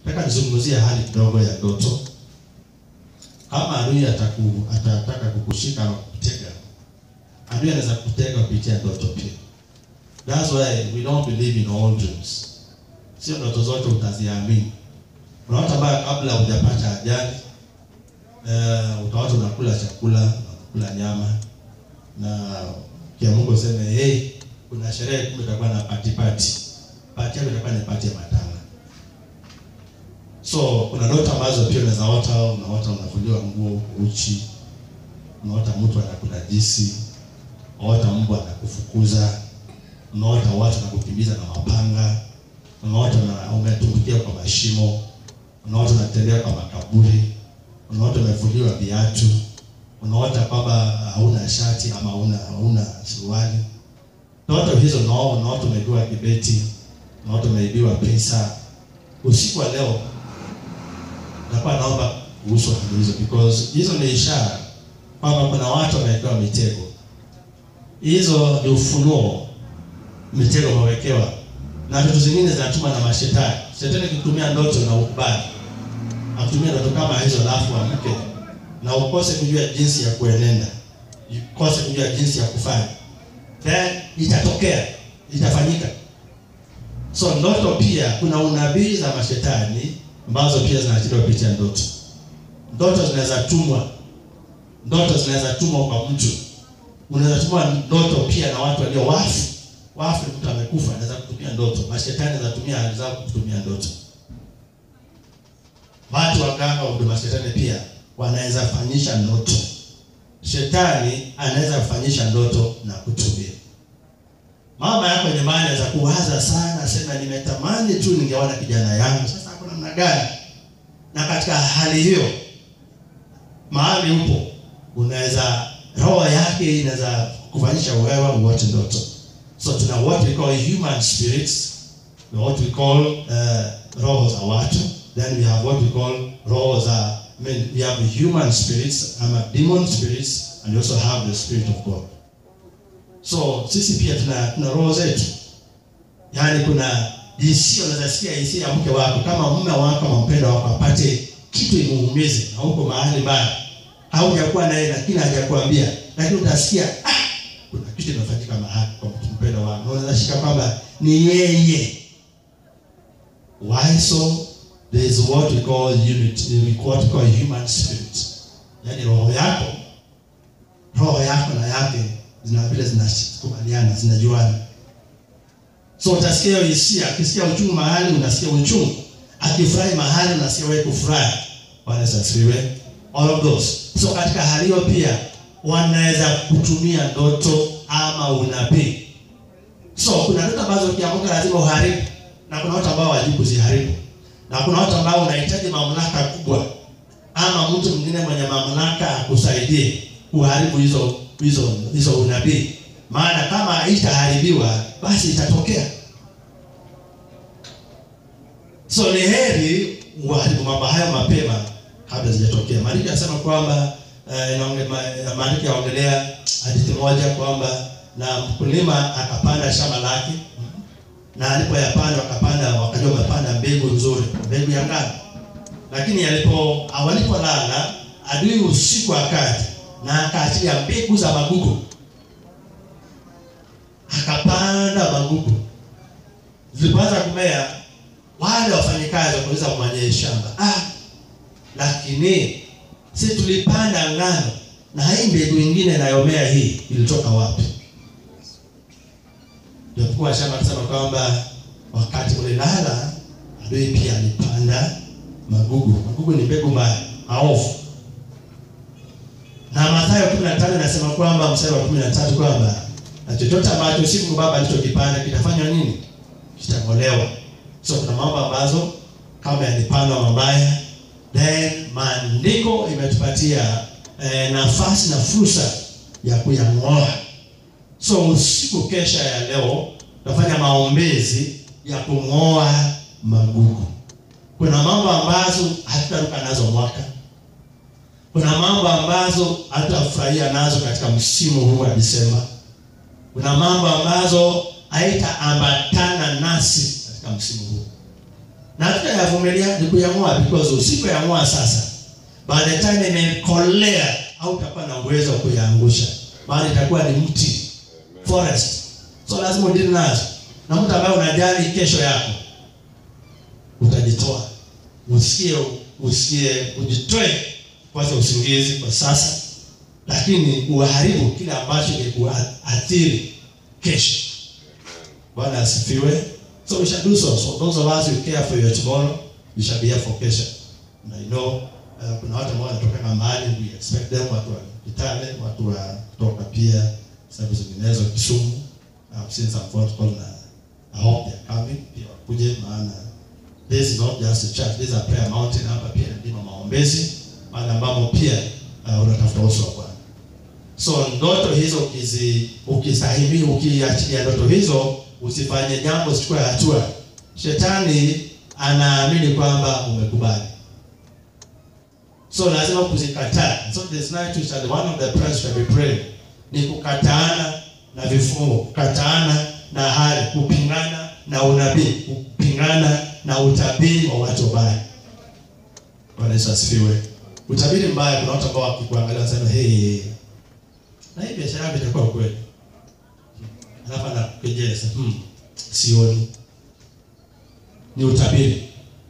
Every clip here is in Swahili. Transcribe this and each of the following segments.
nataka nizungumzie hali kidogo ya ndoto. Kama adui ataku, atataka kukushika na kukutega, adui anaweza kutega kupitia ndoto pia. That's why we don't believe in all dreams. Sio ndoto zote utaziamini. Kuna watu ambao kabla hujapata ajali uh, utawacha unakula chakula, unakula nyama na kia Mungu useme hey, kuna sherehe kumbe itakuwa na party party. Party yako itakuwa ni party ya matanga. So kuna ndoto ambazo pia unaweza ota, unaota unavuliwa nguo uchi, unaota mtu anakunajisi, unaota mbwa anakufukuza, unaota watu wanakukimbiza na mapanga, unaota na umetumbukia kwa mashimo, unaota unatembea kwa makaburi, unaota umevuliwa viatu, unaota kwamba hauna shati ama hauna hauna suruali. Ndoto hizo nao unaota umeibiwa kibeti, unaota umeibiwa pesa. Usiku wa leo nakuwa naomba kuhusu hali hizo because hizo ni ishara kwamba kuna watu wamewekewa mitego. Hizo ni ufunuo, mitego wamewekewa, na vitu zingine zinatuma na mashetani. Shetani kitumia ndoto na ukubali, akutumia ndoto kama hizo, alafu amke na ukose kujua jinsi ya kuenenda, ukose kujua jinsi ya kufanya, then itatokea, itafanyika. So ndoto pia, kuna unabii za mashetani ambazo pia zinaachiliwa kupitia ndoto. Ndoto zinaweza tumwa, ndoto zinaweza tumwa kwa mtu. Unaweza tumwa ndoto pia na watu walio wafu. Wafu ni mtu amekufa, anaweza kutumia ndoto. Mashetani anaweza tumia hali zao kutumia ndoto. Watu waganga wa huduma shetani pia wanaweza fanyisha ndoto. Shetani anaweza kufanyisha ndoto na kutumia. Mama yako nyumbani anaweza kuwaza sana, sema nimetamani tu ningeona kijana yangu. Sasa ako namna gani? Na katika hali hiyo, mahali upo, unaweza roho yake inaweza kufanyisha wewe uote ndoto. So tuna what we call human spirits, what we call uh, roho za watu, then we have what we call roho za I mean, we have human spirits, ama demon spirits, and we also have the spirit of God. So sisi pia tuna tuna roho zetu, yaani kuna hisia, unaweza sikia hisia ya mke wako, kama mume wako ama mpendwa wako apate kitu imuumize, na huko mahali mbaya, haujakuwa naye lakini hajakuambia, lakini utasikia ah, kuna kitu kinafanyika mahali kwa mpendwa wako, na unaweza shika kwamba ni yeye. Why so? There is what we call unity, what we call human spirit, yaani roho yako roho yako na yake zina vile zinakubaliana zinajuana. So utasikia hiyo hisia, akisikia uchungu mahali unasikia uchungu, akifurahi mahali unasikia wewe kufurahi. Bwana Yesu asifiwe. All of those. So katika hali hiyo pia wanaweza kutumia ndoto ama unabii. So kuna ndoto ambazo ukiamka lazima uharibu, na kuna watu ambao wajibu kuziharibu, na kuna watu ambao unahitaji mamlaka kubwa ama mtu mwingine mwenye mamlaka akusaidie kuharibu hizo hizo hizo unabii, maana kama haitaharibiwa basi itatokea. So ni heri uharibu mambo hayo mapema kabla zijatokea. Maandiko yanasema kwamba eh, inaonge- maandiko yaongelea hadithi moja kwamba na mkulima akapanda shamba lake na alipoyapanda wakapanda wakajua wamepanda mbegu nzuri, mbegu ya ngano, lakini alipo walipolala adui usiku akaja na akaachilia mbegu za magugu, akapanda magugu. Zilipoanza kumea, wale wafanyikazi wakauliza mwenye shamba, ah, lakini si tulipanda ngano na hii mbegu ingine inayomea hii ilitoka wapi? Japokuwa shamba akasema kwamba wakati mlilala, adui pia alipanda magugu. Magugu ni mbegu mbaya, maovu na Mathayo 15 inasema kwamba mstari wa 13 kwamba na chochote ambacho si Mungu Baba alichokipanda kitafanywa nini? Kitang'olewa. So kuna mambo ambazo kama yalipandwa mabaya, then maandiko imetupatia eh, nafasi na fursa ya kuyang'oa. So usiku kesha ya leo tutafanya maombezi ya kung'oa magugu. Kuna mambo ambazo hatutaruka nazo mwaka kuna mambo ambazo hatutafurahia nazo katika msimu huu wa Disemba. Kuna mambo ambazo haitaambatana nasi katika msimu huu, na utayavumilia ni kuyang'oa because usipoyang'oa sasa by the time imekolea au utakuwa na uwezo wa kuyaangusha bali itakuwa ni mti forest so lazima udili nazo na mtu ambaye unajali kesho yako utajitoa usikie usikie ujitoe kwanza usingizi kwa sasa lakini uharibu kile ambacho kikuathiri kesho bwana asifiwe so we shall do so so those of us who care for your tomorrow we shall be here for kesho and i know uh, kuna watu ambao wanatoka mahali we expect them watu wa Kitale watu wa kutoka pia sehemu zinginezo Kisumu I've seen some phone call na I hope they are coming pia wakuje maana this is not just a church this is a prayer mountain hapa pia ni mlima maombezi mahali ambapo pia uh, unatafuta uso wa Bwana so ndoto hizo ukizi ukistahimili ukiachilia ndoto hizo usifanye jambo usichukue hatua shetani anaamini kwamba umekubali so lazima kuzikataa so this night we shall one of the prayers shall be prayed ni kukataana na vifungo kukataana na hali kupingana na unabii kupingana na utabiri wa watu wabaya bwana Yesu asifiwe utabiri mbaya kuna watu ambao wakikuangalia wanasema hey na hii biashara yako itakuwa kweli alafu anakujeza hmm, sioni ni utabiri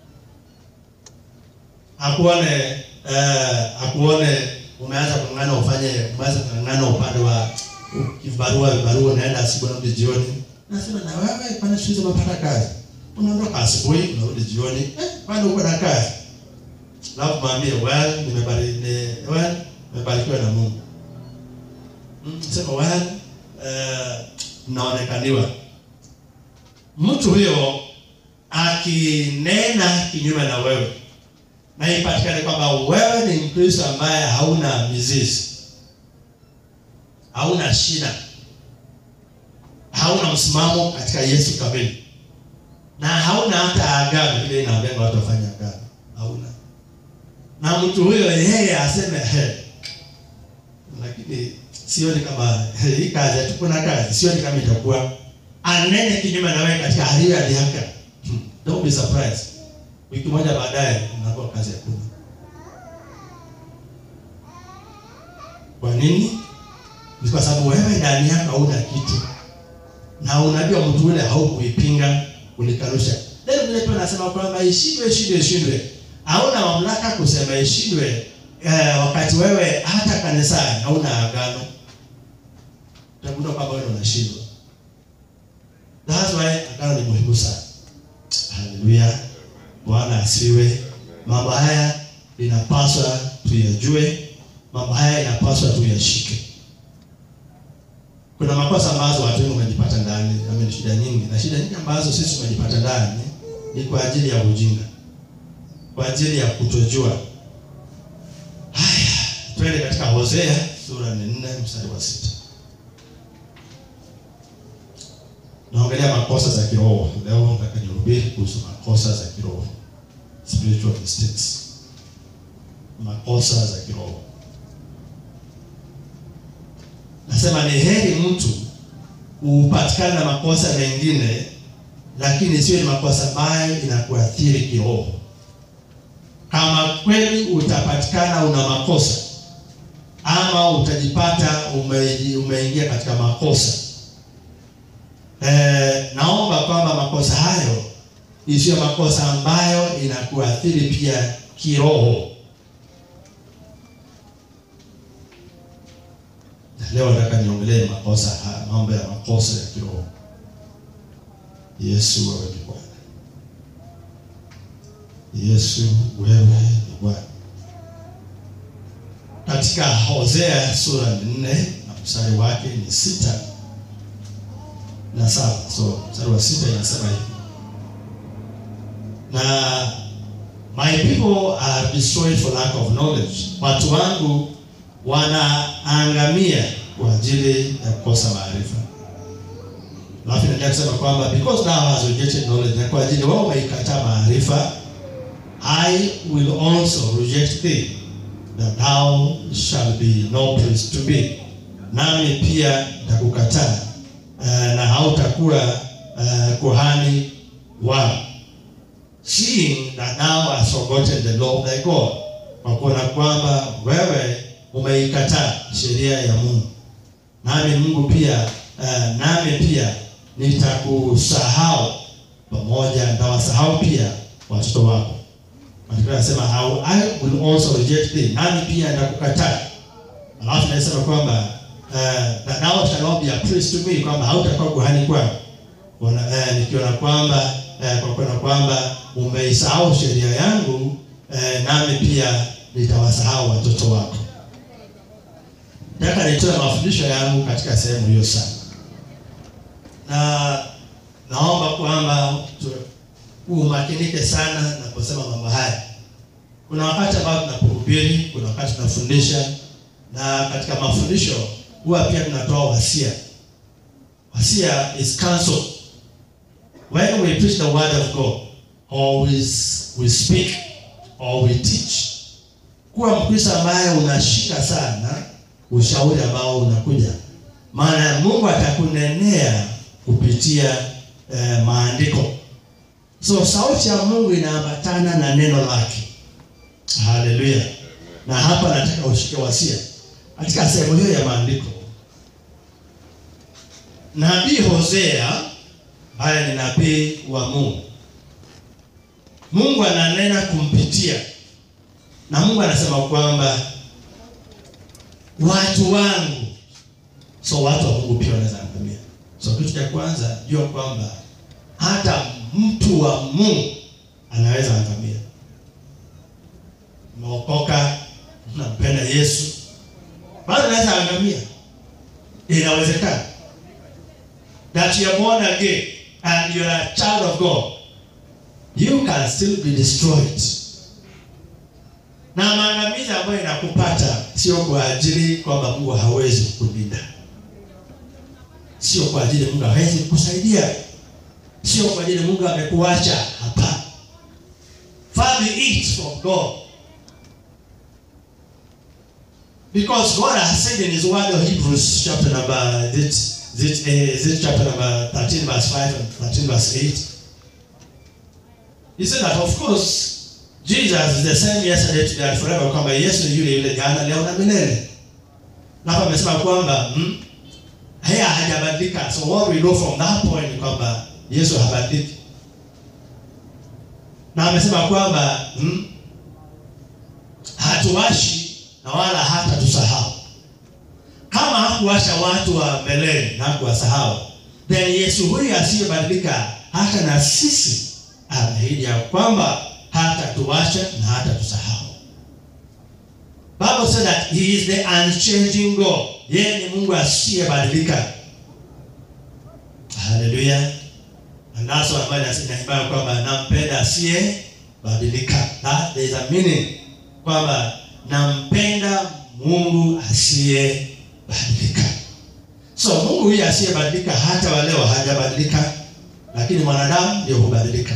akuone uh, akuone umeanza kung'ang'ana ufanye umeanza kung'ang'ana upande wa kibarua vibarua unaenda asubuhi unarudi jioni nasema na wewe kwani siku hizi unapata kazi unaondoka asubuhi unarudi jioni eh, bado uko na kazi alafu mwambie well nimebarikiwa well, nimebarikiwa na Mungu Mm, sema well uh, naonekaniwa mtu huyo akinena kinyume na wewe na ipatikane kwamba wewe ni mkristo ambaye hauna mizizi hauna shida hauna msimamo katika yesu kamili na hauna hata agano ile inaambianga watu wafanye agano hauna na mtu huyo yeye aseme he lakini sioni kama hii kazi hatuko na kazi sioni kama itakuwa anene kinyume na wewe katika hali ya dhihaka hmm. don't be surprised wiki moja baadaye unakuwa kazi hakuna kwa nini ni kwa sababu wewe ndani yako hauna kitu na unajua mtu ule haukuipinga ulikanusha leo vile tu anasema kwamba ishindwe ishindwe ishindwe hauna mamlaka kusema ishindwe eh, wakati wewe hata kanisani hauna agano utagundua kwamba wewe unashindwa that's why agano ni muhimu sana haleluya bwana asiwe mambo haya inapaswa tuyajue mambo haya inapaswa tuyashike kuna makosa ambazo watu wengi wamejipata ndani ame shida nyingi na shida nyingi ambazo sisi tumejipata ndani ni kwa ajili ya ujinga kwa ajili ya kutojua haya twende katika hosea sura ni nne mstari wa sita naongelea makosa za kiroho leo nataka nihubiri kuhusu makosa za kiroho spiritual mistakes makosa za kiroho nasema ni heri mtu upatikane na makosa mengine lakini sio ni makosa ambayo inakuathiri kiroho kama kweli utapatikana una makosa ama utajipata ume, umeingia katika makosa eh, naomba kwamba makosa hayo isiyo makosa ambayo inakuathiri pia kiroho leo nataka niongelee makosa haya mambo ya makosa ya kiroho yesu wewe ni bwana yesu wewe ni bwana katika hosea sura ni nne na mstari wake ni sita na saba so mstari wa sita inasema hivi na my people are destroyed for lack of knowledge watu wangu wanaangamia kwa ajili ya kukosa maarifa alafu inaendelea kusema kwamba because thou has rejected knowledge na kwa ajili wao waikataa maarifa i will also reject thee that thou shall be no priest to me nami pia nitakukataa uh, na hautakuwa uh, kuhani wao seeing that thou hast forgotten the law of thy God, kwa kuona kwamba wewe umeikataa sheria ya Mungu. Nami Mungu pia uh, nami pia nitakusahau pamoja, nitawasahau pia watoto wako. Maandiko yanasema how I will also reject thee, nami pia nitakukataa. Alafu nasema kwamba uh, that thou shalt not be a priest to me, kwamba hautakuwa kuhani kwangu. Wana- eh, nikiona kwamba eh, kwa kuona kwamba umeisahau sheria yangu eh, nami pia nitawasahau watoto wako. Nataka nitoe mafundisho yangu katika sehemu hiyo sana, na naomba kwamba tu- umakinike sana naposema mambo haya. Kuna wakati ambao tunapohubiri, kuna wakati tunafundisha, na katika mafundisho huwa pia tunatoa wasia. Wasia is counsel. When we preach the word of God, or we, s- we speak, or we teach, kuwa Mkristo ambaye unashika sana ushauri ambao unakuja, maana Mungu atakunenea kupitia eh, maandiko. So sauti ya Mungu inaambatana na neno lake. Haleluya! Na hapa nataka ushike wasia katika sehemu hiyo ya maandiko. Nabii Hosea ambaye ni nabii wa Mungu, Mungu ananena kumpitia, na Mungu anasema kwamba watu wangu, so watu wa Mungu pia wanaweza angamia. So kitu cha kwanza jua kwamba hata mtu wa Mungu anaweza angamia. Umeokoka, unampenda Yesu, bado anaweza angamia. Inawezekana that you are born again and you are a child of God, you can still be destroyed. Na maangamizi ambayo inakupata sio kwa ajili kwamba Mungu hawezi kukulinda, sio kwa ajili Mungu hawezi kukusaidia, sio kwa ajili Mungu amekuacha. Hapana, far be it from God because God has said in His Word of Hebrews chapter number is it, is it, uh, is it chapter number thirteen verse five and thirteen verse eight. He said that of course Jesus is the same yesterday today and forever, kwamba Yesu ni yule yule jana leo na milele. Na hapa amesema kwamba hmm, haya hajabadilika. So what we know from that point ni kwamba Yesu habadiliki. Na amesema kwamba hmm, hatuwashi na wala hata tusahau. Kama hakuwasha watu wa mbeleni na hakuwasahau, then Yesu huyu asiyebadilika hata na sisi ameahidi ya kwamba hata tuwasha na hata tusahau. Bible said that he is the unchanging God. Yeye ni Mungu asiyebadilika. Haleluya. And that's why Bible inasema kwamba nampenda asiyebadilika. That there is a meaning kwamba nampenda Mungu asiyebadilika. So Mungu huyu asiyebadilika hata wa leo hajabadilika, lakini mwanadamu ndio hubadilika.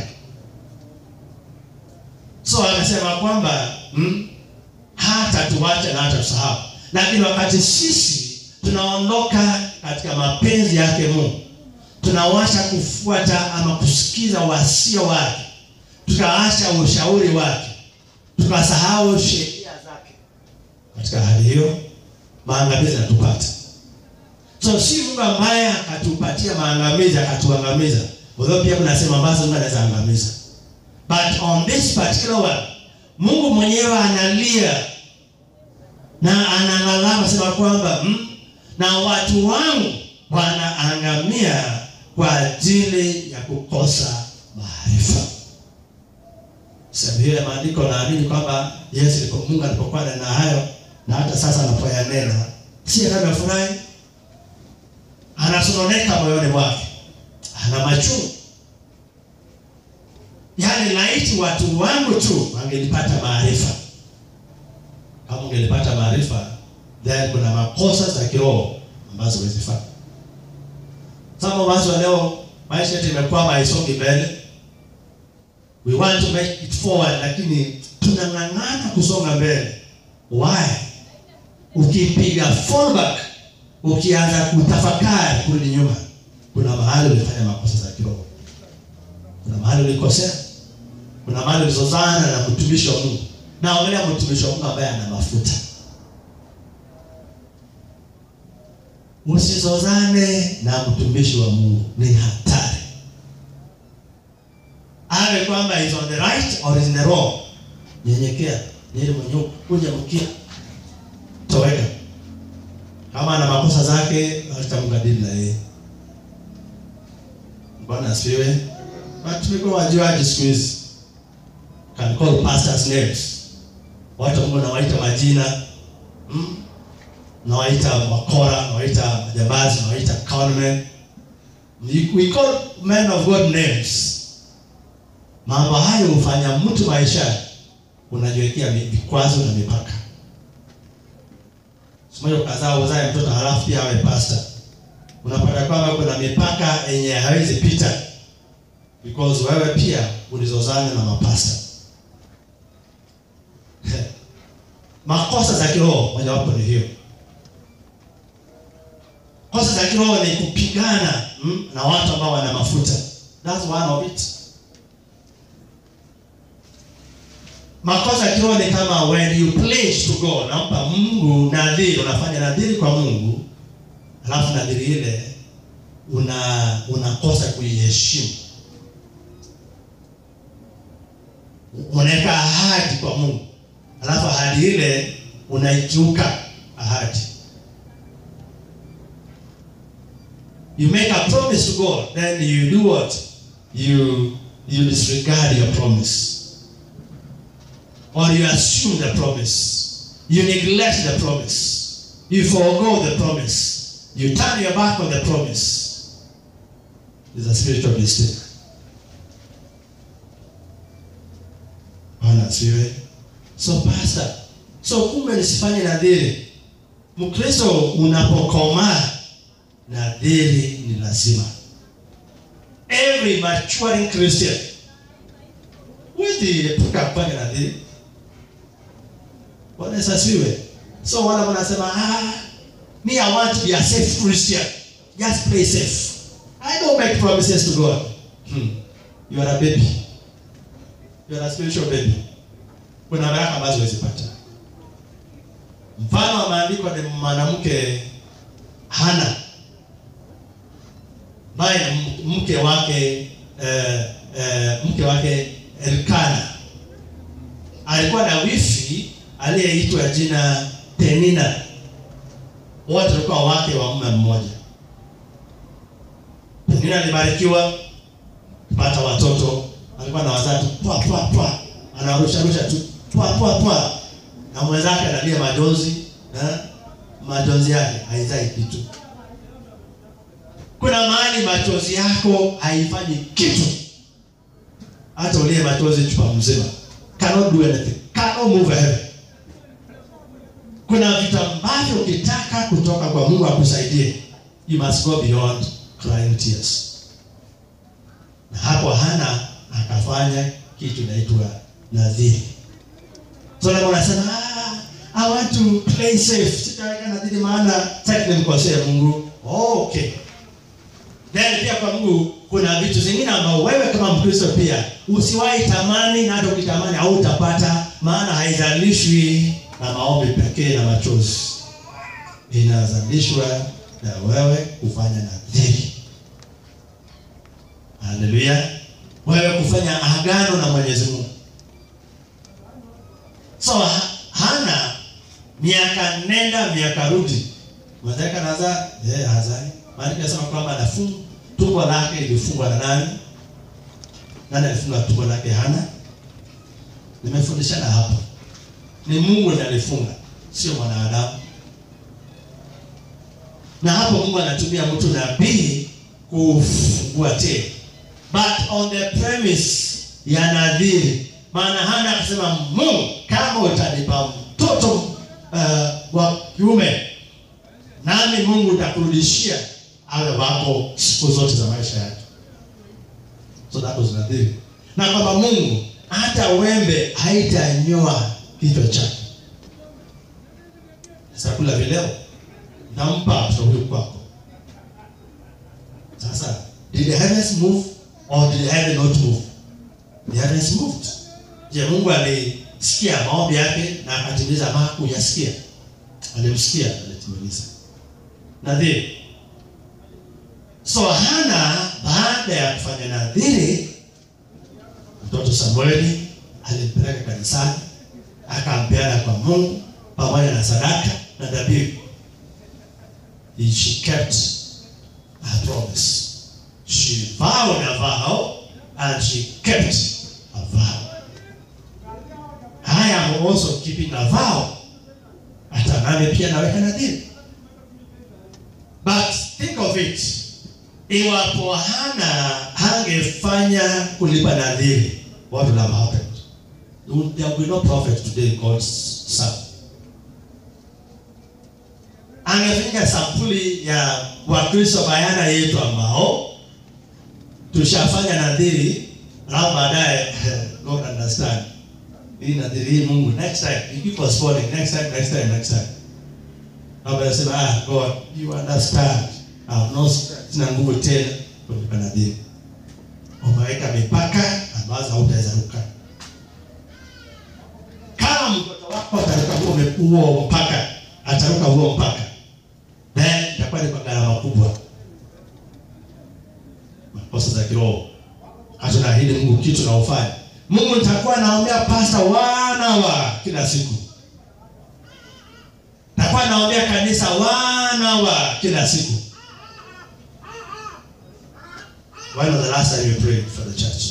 So amesema kwamba hmm, hata tuwache na hata tusahau, lakini wakati sisi tunaondoka katika mapenzi yake Mungu, tunawasha kufuata ama kusikiza wasia wake, tukaacha ushauri wake, tukasahau sheria zake, katika hali hiyo maangamizi yanatupata. So si Mungu ambaye akatupatia maangamizi akatuangamiza, although pia kuna sehemu ambazo Mungu anaweza angamiza But on this particular one, Mungu mwenyewe analia na analalama sema kwamba mm, na watu wangu wanaangamia kwa ajili ya kukosa maarifa. Sehemu hiyo ya maandiko naamini kwamba Yesu alipo Mungu alipokuwa na hayo na hata sasa anapoyanena, si anafurahi, anasononeka moyoni mwake, ana machungu Yaani laiti watu wangu tu wangelipata maarifa. Kama ungelipata maarifa, then kuna makosa za kiroho ambazo huwezi fanya. Some of us wa leo maisha yetu imekwama, haisongi mbele. We want to make it forward, lakini tunang'ang'ana kusonga mbele. Why? Ukipiga fall back, ukianza kutafakari kurudi nyuma, kuna mahali ulifanya makosa za kiroho, kuna mahali ulikosea kuna mahali ulizozana na mtumishi wa Mungu, na angalia mtumishi wa Mungu ambaye ana mafuta. Usizozane na mtumishi wa Mungu, ni hatari. Awe kwamba is on the right or is in the wrong, nyenyekea, yeye mwenyewe kuja mkia, toweka. Kama ana makosa zake, hatutamkadili na yeye. Bwana asifiwe. But tumekuwa wajuaji siku hizi, can call pastors names, watu ambao nawaita majina hmm? nawaita wakora, nawaita majambazi, nawaita conmen. We call men of God names. Mambo hayo hufanya mtu maisha unajiwekea vikwazo na mipaka. Simoja ukazaa uzae mtoto halafu pia awe pastor, unapata kwamba kuna mipaka yenye hawezi pita because wewe pia ulizozana na mapasta. Makosa za kiroho mojawapo ni hiyo. Kosa za kiroho ni kupigana mm, na watu ambao wana mafuta. That's one of it. Makosa ya kiroho ni kama when you pledge to God, nampa Mungu nadhiri, unafanya nadhiri kwa Mungu, alafu nadhiri ile una unakosa kuiheshimu. Unaweka ahadi kwa Mungu, alafu ahadi ile unaikiuka ahadi. You make a promise to God, then you do what? You you disregard your promise. Or you assume the promise. You neglect the promise. You forego the promise. You turn your back on the promise. It's a spiritual mistake. Bwana asifiwe. So pastor, so kumbe nisifanye nadhiri. Mkristo unapokomaa nadhiri ni lazima. Every maturing Christian huwezi epuka kufanya nadhiri. Bwana Yesu asifiwe. So wale wanasema ah, me I want to be a safe Christian. Just play safe. I don't make promises to God. Hmm. You are a baby. You are a spiritual baby. Kuna baraka ambazo huwezi pata. Mfano wa maandiko ni mwanamke Hana ambaye mke wake eh, eh, mke wake Elkana alikuwa na wifi aliyeitwa jina Penina. Wote walikuwa wake wa mume mmoja. Penina alibarikiwa kupata watoto, alikuwa na wazaa tu pwa pwa pwa, anarusha rusha tu pwa pwa pwa, na mwenzake analia majonzi na majonzi yake haizai kitu. Kuna mahali machozi yako haifanyi kitu, hata ulie machozi chupa mzima, cannot do anything, cannot move a heaven. Kuna vitu ambavyo ukitaka kutoka kwa Mungu akusaidie, you must go beyond crying tears. Na hapo Hana akafanya kitu inaitwa nadhiri. So leo unasema ah, I want to play safe. Sitaweka nadhiri maana sitaki nimkosee Mungu. Okay. Then pia kwa Mungu kuna vitu zingine ambao wewe kama Mkristo pia usiwahi tamani na hata ukitamani hautapata, maana haizalishwi na maombi pekee na machozi, inazalishwa na wewe kufanya nadhiri. Haleluya! Wewe kufanya agano na Mwenyezi Mungu. So Hana miaka nenda miaka rudi, mwenzake anazaa yeye hazai Maandiko yanasema kwamba anafunga tumbo lake lilifungwa na nani? Nani alifunga tumbo lake? Hana. Nimefundishana hapa, ni Mungu ndiye alifunga, sio mwanadamu. Na hapo Mungu anatumia mtu nabii kufungua tena, but on the premise ya nadhiri. Maana Hana akasema, Mungu, kama utanipa mtoto uh, wa kiume, nami Mungu utakurudishia awe wako siku zote za maisha yake. So that was nadhiri, na kwamba Mungu hata wembe haitanyoa kichwa chake. Sasa kula vileo nampa mtoto huyu kwako. Sasa did the heavens move or did the heaven not move? The other is moved. Je, Mungu alisikia maombi yake na akatimiza ama hakuyasikia? Alimsikia, alitimiliza. Nadhiri. So Hana baada ya kufanya nadhiri, mtoto Samueli alimpeleka kanisani, akampeana kwa Mungu pamoja na sadaka na dhabihu. She kept her promise. She vowed a vow and she kept a vow. I am also keeping a vow. Hata nami pia naweka nadhiri. But think of it. Iwapo Hana hangefanya kulipa nadhiri, what would have happened? There would- There will be no prophet today called Samuel. Angefanya sampuli ya Wakristo bayana yetu ambao tushafanya nadhiri, alafu baadaye God understand hii nadhiri hii Mungu next time you keep postponing next time next time next time. Baba anasema ah God you understand. Ah no sina nguvu tena kulipa nadhiri. Umeweka mipaka ambazo hautaweza ruka. Kama mtoto wako ataruka huo huo mpaka, ataruka huo mpaka, then itakuwa ni kwa gharama kubwa. Makosa za kiroho hatunaahidi Mungu kitu na ufanye. Mungu nitakuwa naombea pasta wana wa kila siku, nitakuwa naombea kanisa wana wa kila siku. When was the last time you prayed for the church?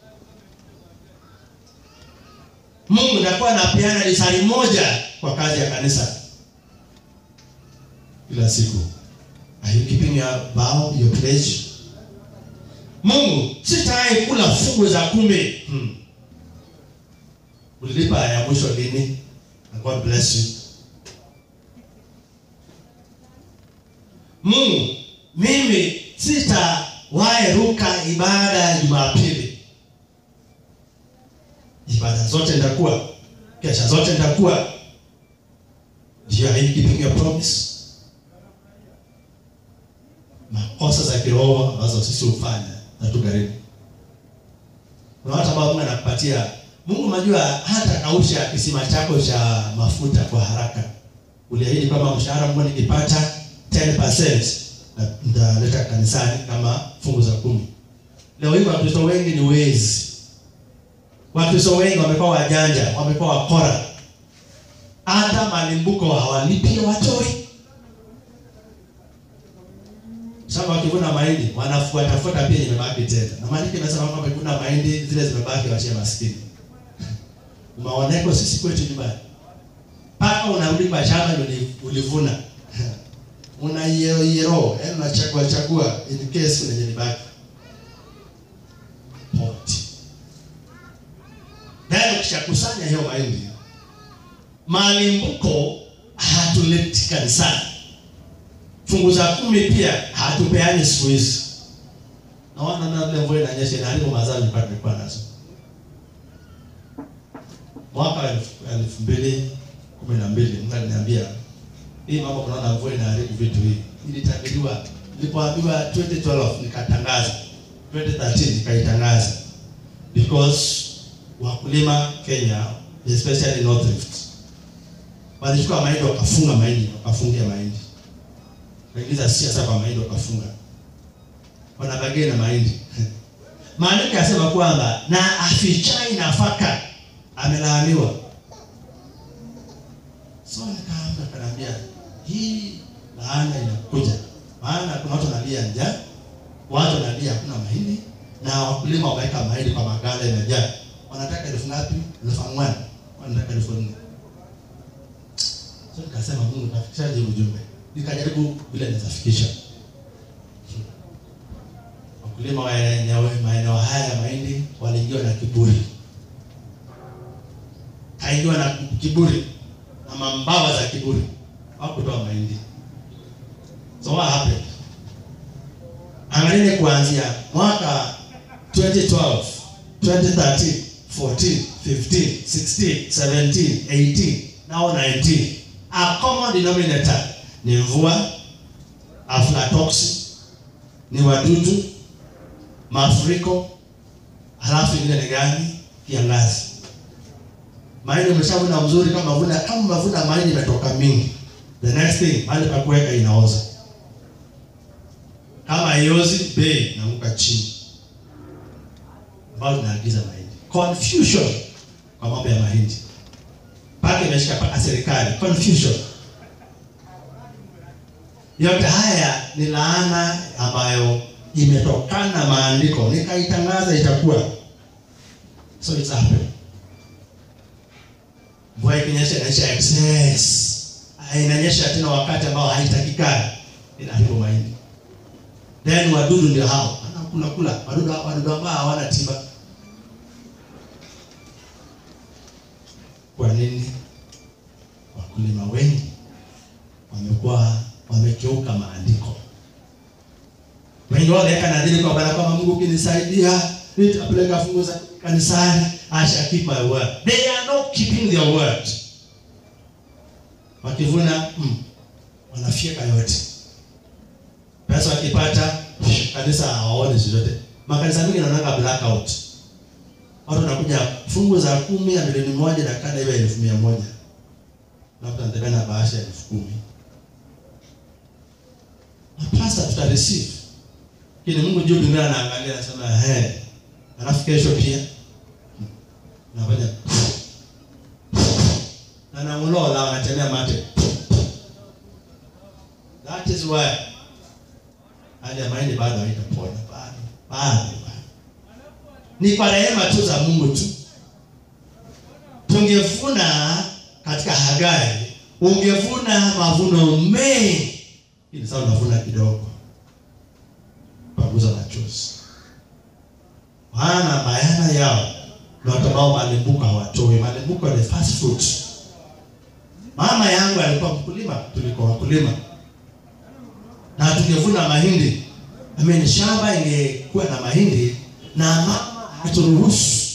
Mungu nitakuwa napeana lisali moja kwa kazi ya kanisa kila siku. Are you keeping your vow, your pledge? Mungu, sitawahi kula fungu za kumi. Hmm. Ulilipa ya mwisho lini? And God bless you. Mungu, mimi sitawahi ruka ibada ya Jumapili. Ibada zote nitakuwa, kesha zote nitakuwa. Ndio, are you keeping your promise? Makosa za kiroho ambazo sisi hufanya na tugharimu. Kuna watu ambao Mungu anakupatia Mungu unajua hata kausha kisima chako cha mafuta kwa haraka. Uliahidi kwamba mshahara Mungu nikipata 10% na nitaleta kanisani kama fungu za kumi. Leo hii Wakristo wengi ni wezi. Wakristo wengi wamekuwa wajanja, wamekuwa wakora. Hata malimbuko hawalipi watoi. Sasa wakivuna mahindi wanafuata fuata pia imebaki tena. Na maandiko yanasema kwamba wakivuna mahindi zile zimebaki wachie maskini. Umeoneko sisi kwetu nyumbani. Paka unarudi kwa shamba ndio ulivuna. Una yero yero, yaani unachagua chagua in case kuna yenye libaki. Poverty. Ndio ukishakusanya hiyo mahindi. Malimbuko hatuleti kanisani. Fungu za kumi pia hatupeani siku hizi. Naona na vile mvua inanyesha inaharibu mazao nilikuwa nilikuwa nazo. Mwaka wa elfu elfu mbili kumi na mbili Mungu aliniambia hii mambo kunaona mvua inaharibu vitu hivi. Ilitabiriwa nilipoambiwa 2012 nikatangaza. 2013 nikaitangaza. Because wakulima Kenya especially North Rift walichukua mahindi wakafunga mahindi wakafungia mahindi Wakaingiza siasa kwa mahindi wakafunga. Wanabagia na mahindi. Maandiko yasema kwamba na afichai nafaka amelaaniwa. So nikaamka kanaambia hii laana inakuja. Maana kuna watu wanalia njaa, watu wanalia hakuna mahindi na wakulima wameweka mahindi kwa magala imejaa. Wanataka elfu ngapi? Elfu moja. Wanataka elfu nne. So nikasema Mungu tafikishaje ujumbe? nikajaribu vile nitafikisha wakulima wa eneo maeneo haya ya mahindi waliingiwa na kiburi, kaingiwa na kiburi na mambawa za kiburi, hawakutoa mahindi. So what happened? Angalia kuanzia mwaka 2012, 2013, 14, 15, 16, 17, 18, now 19. A common denominator ni mvua, aflatoxin, ni wadudu, mafuriko, halafu ingine ni gani? Kiangazi. Mahindi umeshavuna mzuri, kama mavuna kama mavuna mahindi imetoka mingi, the next thing mahali pa kuweka inaoza. Kama haiozi, bei inaanguka chini, ambayo tunaagiza mahindi. Confusion kwa mambo ya mahindi, mpaka imeshika mpaka serikali. Confusion yote haya ni laana ambayo imetokana na maandiko, nikaitangaza itakuwa so it's happening. Mvua ikinyesha inaisha excess, inanyesha tena wakati ambao haitakikani, inaharibu mahindi. Then wadudu ndio hao wanakula kula, wadudu wadudu ambao hawana tiba. Kwa nini wakulima wengi wamekuwa wamekeuka maandiko? Wengi wao waweka nadhiri kwa Bwana, kama Mungu ukinisaidia nitapeleka fungu za kanisani, I shall keep my word. They are not keeping their word. Wakivuna mm, wanafyeka yote. Pesa wakipata kanisa hawaoni chochote. Makanisa mengi yanaonanga blackout. Watu wanakuja fungu za kumi ya milioni moja na kada iwe elfu mia moja labda nitembea na bahasha ya elfu kumi na pasta tuta receive kile Mungu juu mbinguni anaangalia anasema he alafu kesho pia nafanya na namulola anatembea mate that is why hali ya mahindi bado haitapona bado bado bado ni kwa rehema tu za Mungu tu tungevuna katika Hagai ungevuna mavuno mengi ili sasa unavuna kidogo paguza machozi maana bayana yao na watu ambao malimbuko hawatoi malimbuko ni fast food mama yangu alikuwa mkulima tulikuwa wakulima na tungevuna mahindi I mean, shamba ingekuwa na mahindi na mama haturuhusu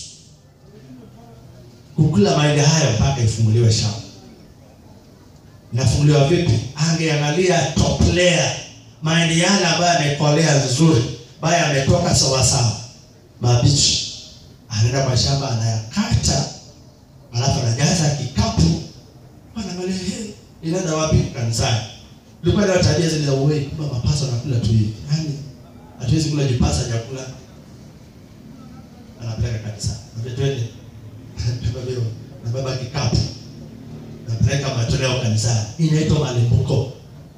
kukula mahindi hayo mpaka ifunguliwe shamba inafunguliwa vipi angeangalia top layer mahindi yale ambayo yamekolea vizuri ambayo yametoka sawasawa mabichi anaenda kwa shamba anayakata alafu anajaza kikapu anaangalia hey, inaenda wapi kanisani ilikuwa ndio tabia zile za uwei kwamba mapasa anakula tu hivi yani hatuwezi kula jipasa chakula anapeleka kanisani ndio twende tubabewa na baba kikapu napeleka matoleo kanisani inaitwa malimbuko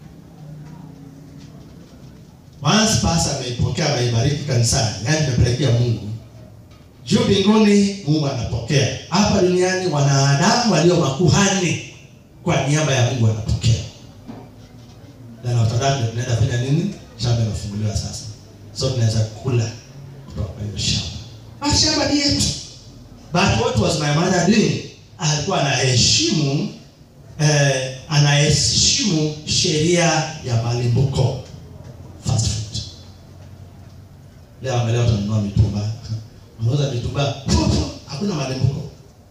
once pasa ameipokea ameibariki kanisani yani imepelekea mungu juu mbinguni mungu anapokea hapa duniani wanadamu walio makuhani kwa niaba ya mungu anapokea na watadatu tunaenda fanya nini shamba imefunguliwa sasa so tunaweza kula kutoka kwa hiyo shamba ah shamba ni yetu but what was my mother doing alikuwa anaheshimu eh, anaheshimu sheria ya malimbuko fast food leo angalia utanunua mitumba unauza mitumba hakuna malimbuko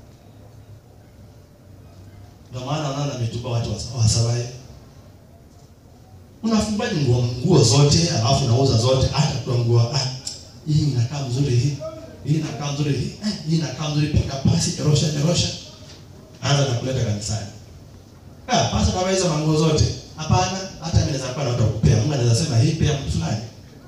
ndio maana unaona mitumba watu wasawai unafungaji nguo nguo zote alafu unauza zote hata kwa nguo ah, hii inakaa mzuri hii hii inakaa mzuri hii eh, hii inakaa mzuri pika pasi erosha erosha anza na kuleta kanisani ah pasa kama hizo manguo zote hapana hata mimi naweza kuwa na utakupea Mungu anaweza sema hii pia mtu fulani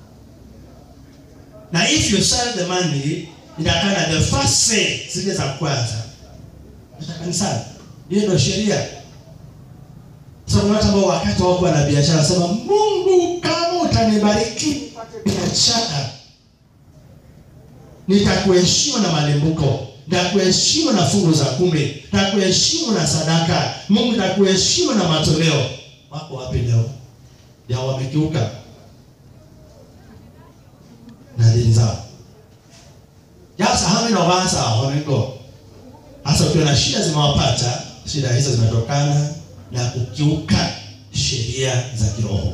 na if you sell the money inatakana the first say zile za kwanza hata kanisani hiyo ndio sheria sasa watu ambao wakati wako na biashara sema Mungu kama utanibariki nipate biashara nitakuheshimu na malimbuko nitakuheshimu na fungu za kumi nitakuheshimu na sadaka Mungu nitakuheshimu na matoleo wako wapi leo ya wamekiuka na dini zao just how many of us are on go hasa ukiwa na shida zimewapata shida hizo zimetokana na kukiuka sheria za kiroho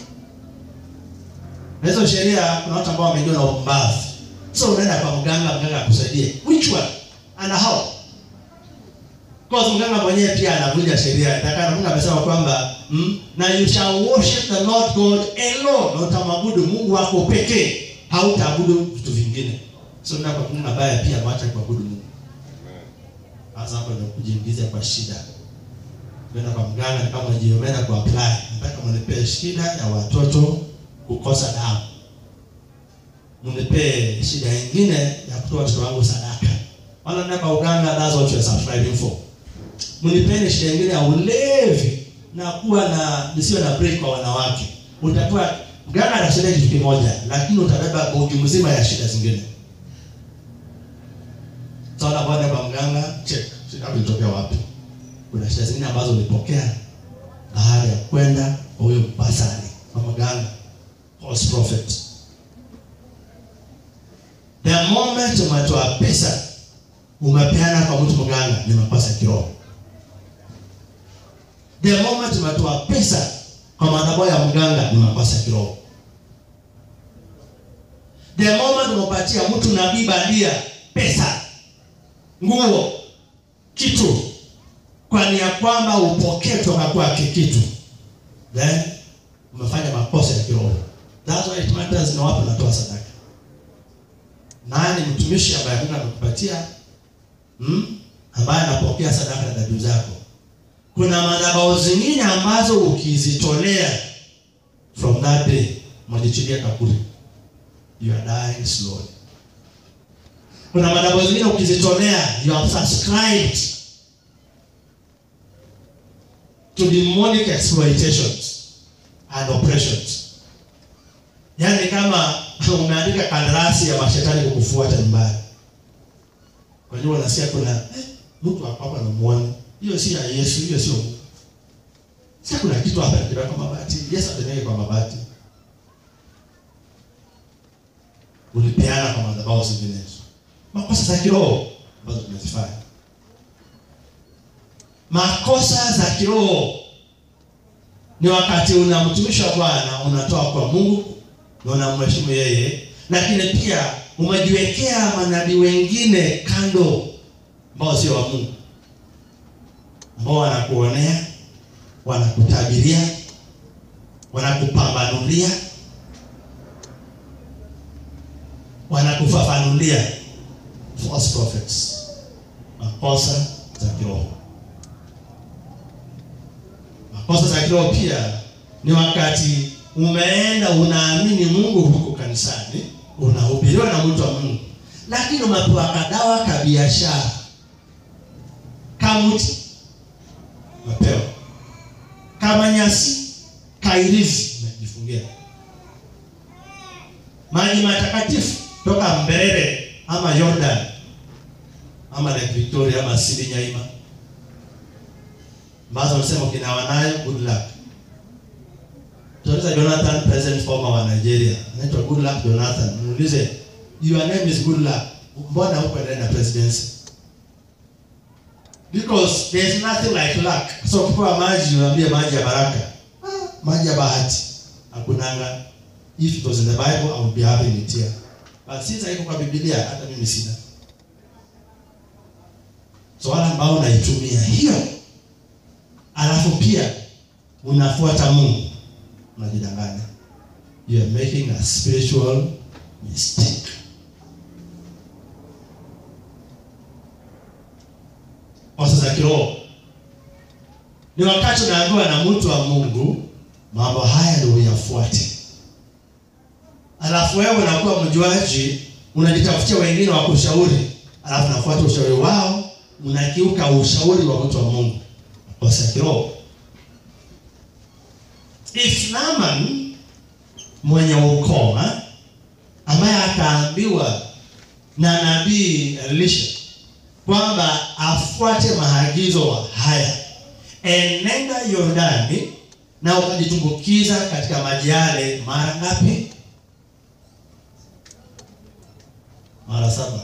na hizo sheria kuna watu ambao wameingiwa na upumbavu so unaenda kwa mganga mganga akusaidie which one and how Because mganga mwenyewe pia anavunja sheria. Takana Mungu amesema kwamba mm, na you shall worship the Lord God alone. Na utamwabudu Mungu wako pekee. Hautaabudu vitu vingine. sio na kwa Mungu ambaye pia ameacha kuabudu Mungu sasa hapo ndio kujiingiza kwa shida kwenda kwa mganga ni kama jiomena kwa apply nataka mnipee shida ya watoto kukosa damu mnipee shida nyingine ya kutoa watoto wangu sadaka wala nenda kwa uganga that's what you are subscribing for mnipeni shida nyingine ya ulevi na kuwa na nisiwe na break kwa wanawake utakuwa mganga anasaidia kitu kimoja lakini utabeba bogi mzima ya shida zingine sasa baada kwa mganga check shida yako ilitokea wapi kuna shida zingine ambazo ulipokea baada ya kwenda kwa huyo basari kwa mganga false prophet the moment umetoa pesa umepeana kwa mtu mganga ni makosa ya kiroho the moment umetoa pesa kwa madhabahu ya mganga ni makosa ya kiroho the moment umepatia mtu nabii bandia pesa nguo kitu kwa nia kwamba upokee kutoka kwake kitu then umefanya makosa ya kiroho that's why it matters na wapi unatoa sadaka nani mtumishi ambaye Mungu amekupatia hmm? ambaye anapokea sadaka na dhabihu zako kuna madhabahu zingine ambazo ukizitolea from that day mwajichilia kaburi you are dying slowly kuna madhabahu zingine ukizitolea you have subscribed to demonic exploitations and oppressions yaani kama umeandika kandarasi ya mashetani kukufuata nyumbani kwa hiyo unasikia kuna eh, mtu hapa anamuona hiyo si ya Yesu hiyo sio Mungu sasa kuna kitu hapa kinatoka kwa mabati Yesu atenege kwa mabati ulipeana kwa madhabahu zinginezo makosa za kiroho ambazo tumezifanya makosa za kiroho ni wakati unamtumisha Bwana unatoa kwa Mungu na unamheshimu yeye, lakini pia umejiwekea manabii wengine kando ambao sio wa Mungu, ambao wanakuonea, wanakutabiria, wanakupambanulia, wanakufafanulia false prophets, makosa za kiroho. Makosa za kiroho pia ni wakati umeenda unaamini Mungu huko kanisani, unahubiriwa na mtu wa Mungu, lakini umepewa kadawa ka biashara kamuti, umepewa kama nyasi kairizi, umejifungia maji matakatifu toka Mberere ama Jordan ama Lake Victoria ama Sidi Nyaima ambazo wanasema ukinawa nayo good luck. Tunauliza Jonathan, president former wa Nigeria, anaitwa good luck Jonathan. Muulize, your name is good luck, mbona huko ndani na presidency? Because there is nothing like luck. So ukipewa maji unaambia maji ya baraka, ah, maji ya bahati hakunanga. If it was in the Bible I would be having it here, but since haiko kwa Biblia, hata mimi sina. So wale ambao unaitumia hiyo alafu pia unafuata Mungu, unajidanganya. You are making a spiritual mistake. Kosa za kiroho ni wakati unaambiwa na mtu wa Mungu mambo haya ndio uyafuate, alafu wewe unakuwa mjuaji, unajitafutia wengine wa kushauri, alafu nafuata ushauri wao, unakiuka ushauri wa mtu wa Mungu kosa ya kiroho. If Naaman mwenye ukoma ambaye akaambiwa na nabii Elisha kwamba afuate maagizo haya, enenda Yordani na ukajitumbukiza katika maji yale mara ngapi? Mara saba.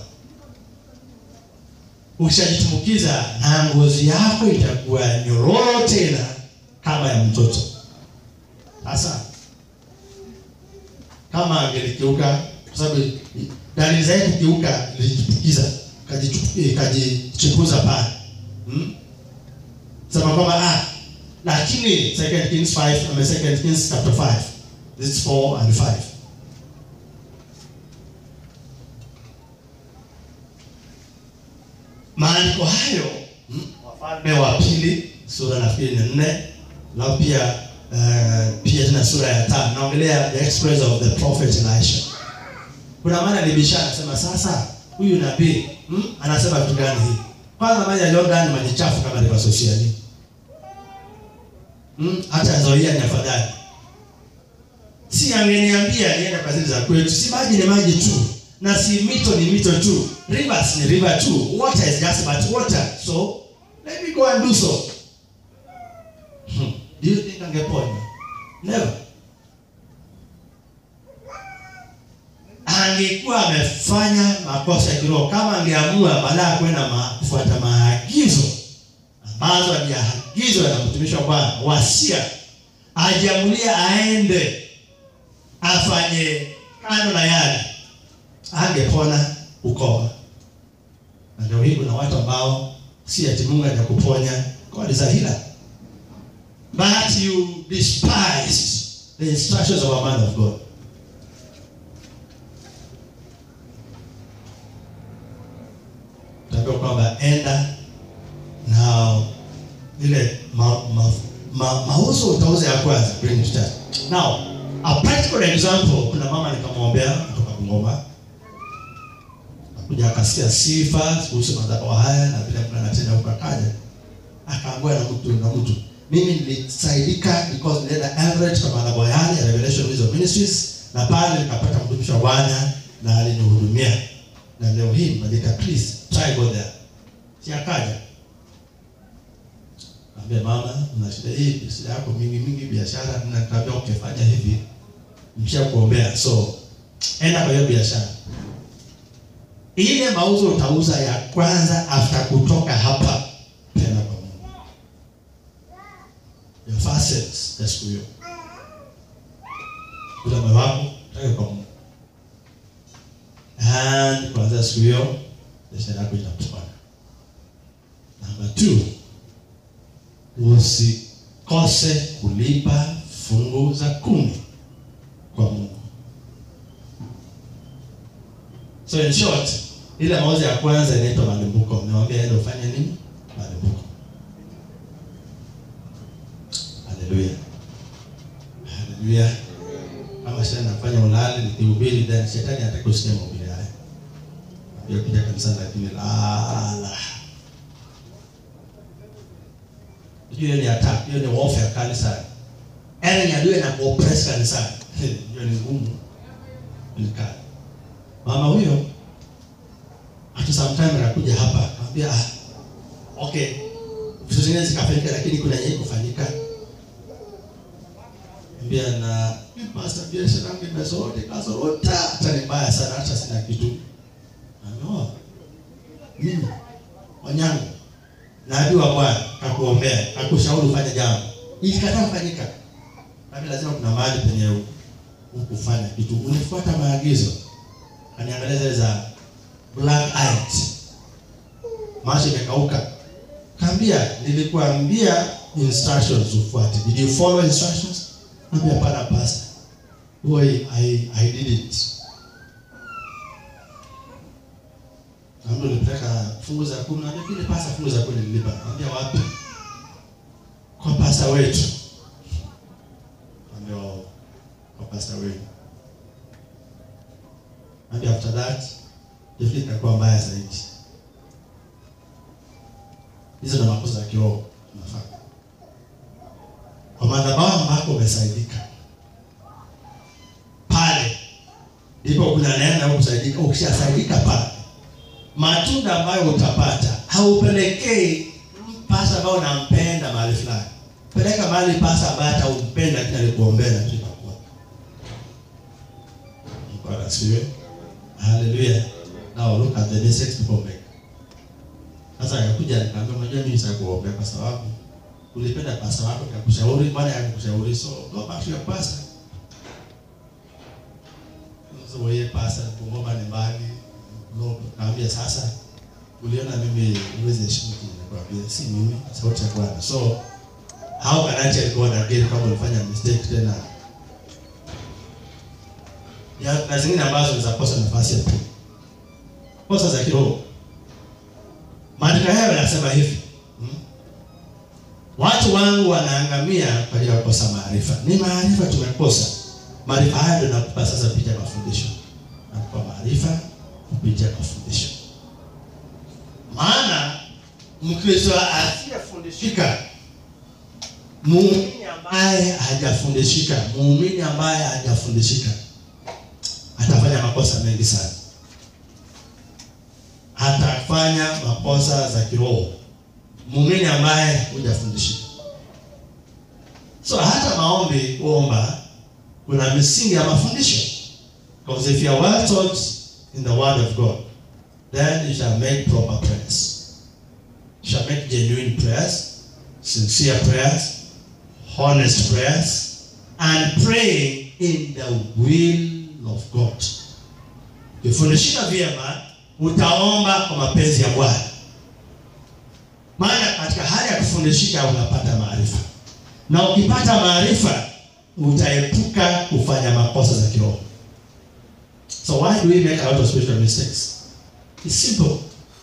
Ukishajitumbukiza na ngozi yako itakuwa nyororo tena kama ya mtoto. Sasa kama angelikiuka, kwa sababu dalili zake kukiuka, ilijitumbukiza kajichukuza pale hmm? Sema kwamba ah, lakini Second Kings 5 ama Second Kings chapter 5 this is 4 and 5 maandiko hayo mm, Wafalme wa pili sura nafikiri ni nne, na pia uh, pia tena sura ya tano naongelea the exploits of the prophet Elisha. Kuna maana libisha anasema sasa huyu nabii mm, anasema vitu gani hii? Kwanza maji ya Jordan ni maji chafu kama river sociali. Mm, hata Zoia ni afadhali. Si angeniambia niende kwa zile za kwetu. Si maji ni maji tu. Na si mito ni mito tu. Rivers ni river tu. Water is just but water. So let me go and do so. Hmm. Do you think angepona? Never. Angekuwa amefanya makosa ya kiroho kama angeamua baada ya kwenda ma, kufuata maagizo ambazo aliagizwa na mtumishi wa Bwana wasia, ajiamulia aende afanye kando na yale, angepona ukoma. Na leo hii kuna watu ambao si ati Mungu hajakuponya, God is a healer, but you despise the instructions of a man of God. Takiwa kwamba enda na ile ma, ma, ma, mauzo utauza ya kwanza bring to church. Now, a practical example, kuna mama nikamwombea kutoka Bungoma. Akuja akasikia sifa kuhusu madhabahu haya na vile kuna natenda huko akaja. Akaambiwa na mtu na mtu. Mimi nilisaidika because nilienda average kwa madhabahu yale ya Revelation Wisdom Ministries na pale nikapata mtumishi wa Bwana na alinihudumia. Na leo hii mbadilika please try go there. Si akaja. Ambia mama, una shida hii, shida yako mingi mingi, biashara, ninakwambia ukifanya hivi, msha kuombea. So enda kwa hiyo biashara. Ile mauzo utauza ya kwanza after kutoka hapa, tena kwa Mungu. Your first sales ya siku hiyo. Ule moyo wako take kwa Mungu. And kuanzia siku hiyo biashara yako itapona. Number two, usikose kulipa fungu za kumi kwa Mungu. So in short, ile mauzo ya kwanza inaitwa malimbuko. Nimewambia ende ufanye nini? Malimbuko. Haleluya, haleluya. Kama shetani nafanya ulali nikihubiri, then shetani hataki kusikia mahubiri haya. Pia kuja kanisani lakini lala hiyo ni attack, hiyo ni warfare kanisani. Yaani adui na kuoppress kanisani. Hiyo ni ngumu. Ni kali. Mama huyo hata sometime anakuja hapa, anambia ah, okay. Vitu zingine zikafanyika lakini kuna yeye kufanyika. Mbia na pastor biashara yangu imezote kazorota, hata ni mbaya sana hata sina kitu. Ameoa. Mimi wanyangu nabii wa Bwana kakuombea, kakushauri ufanye jambo, ilikataa kufanyika. Nami lazima kuna mahali penye ukufanya kitu, ulifuata maagizo. Kaniangalia zile za black eyed, macho imekauka, kaambia, nilikuambia instructions ufuate. Did you follow instructions? Naambia hapana, pastor. Boy, I, I did it. Naambia ulipeleka fungu za kumi, naambia vile pasa fungu za kumi nilipa. Naambia wapi? Kwa pasta wetu. Naambia wao kwa pasta wetu. Naambia after that definitely itakuwa mbaya zaidi. Hizo ndo makosa ya kiroho tunafanya. Kwa madhabahu ambako umesaidika pale ndipo kuna neema ya kusaidika. Ukishasaidika pale matunda ambayo utapata haupelekei pasa ambao unampenda mahali fulani. Peleka mahali pasa ambaye hata umpenda lakini alikuombea na kitu kwa. Bwana asifiwe. Hallelujah. Now look at the mistakes people make. Sasa akakuja nikamwambia, unajua mimi sitakuombea kwa sababu ulipenda pasa wako akakushauri, bwana akakushauri, so go back to your pastor. So wewe pasa Bungoma ni mbali No, naambia sasa uliona mimi uweze heshimu kile nakwambia si mimi sauti ya Bwana. So how can I tell God again kama ulifanya mistake tena? Ya na zingine ambazo za kosa nafasi ya pili. Kosa za kiroho. Maandiko hayo yanasema hivi hmm? Watu wangu wanaangamia kwa ajili ya kukosa maarifa. Ni maarifa tumekosa. Maarifa haya ndio nakupa sasa kupitia mafundisho. Nakupa maarifa kupitia mafundisho. Maana Mkristo asiyefundishika, muumini ambaye hajafundishika, muumini ambaye hajafundishika atafanya makosa mengi sana, atafanya makosa za kiroho. Muumini ambaye hujafundishika, so hata maombi kuomba, kuna misingi ya mafundisho, because if you are well taught in the word of God then you shall make proper prayers. You shall make genuine prayers, sincere prayers, honest prayers, and pray in the will of God. Ukifundishika vyema, utaomba kwa mapenzi ya Bwana, maana katika hali ya kufundishika unapata maarifa, na ukipata maarifa utaepuka kufanya makosa za kiroho. So why do we make a lot of spiritual mistakes? It's simple.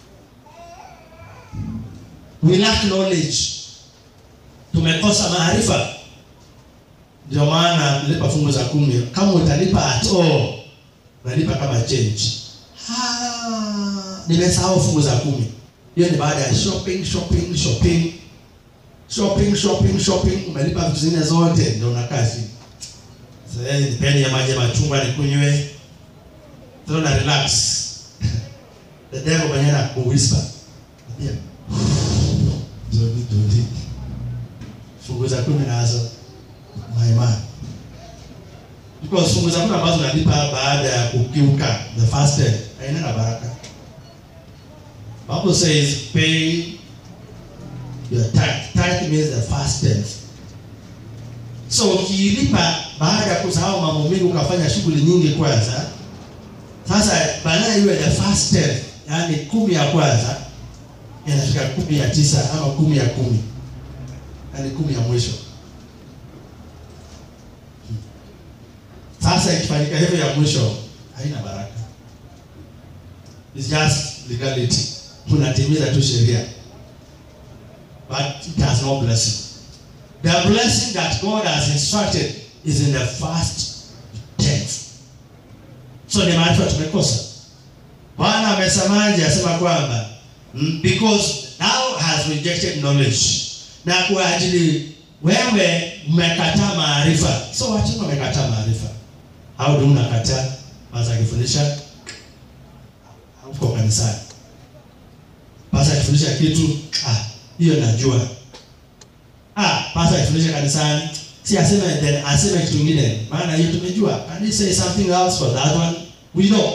We lack knowledge. Tumekosa maarifa. Ndio maana lipa fungu za kumi. Kama utalipa at all, unalipa kama change. Ah, nimesahau fungu za kumi. Hiyo ni baada ya shopping, shopping, shopping. Shopping, shopping, shopping, umelipa vitu zingine zote ndio unakaa chini. Sasa nipeni ya maji ya machungwa nikunywe. Sasa na relax. The devil mwenyewe anakuwhisper. Yeah. Zodi zodi. Fungu za kumi nazo my man. Because fungu za kumi ambazo unalipa baada ya kukiuka the fasted haina na baraka. Bible says pay your tithe. Tithe means the first tenth. So ukilipa baada ya kusahau mambo mengi ukafanya shughuli nyingi kwanza, sasa baadaye iwe the first tenth yaani kumi ya kwanza inafika kumi ya tisa ama kumi ya kumi yaani kumi ya mwisho. Sasa ikifanyika hivyo ya mwisho haina baraka, it's just legality, unatimiza tu sheria, but it has no blessing. The blessing that God has instructed is in the first tenth. So ni maarifa tumekosa. Bwana amesemaje? Asema kwamba mm, because thou has rejected knowledge, na kwa ajili wewe umekataa maarifa. So watu wamekataa maarifa. Au ndio unakataa basi akifundisha uko kanisani. Basi akifundisha kitu ah, hiyo najua. Ah, basi akifundisha kanisani si aseme then aseme kitu kingine, maana hiyo tumejua. Can you say something else for that one? We know.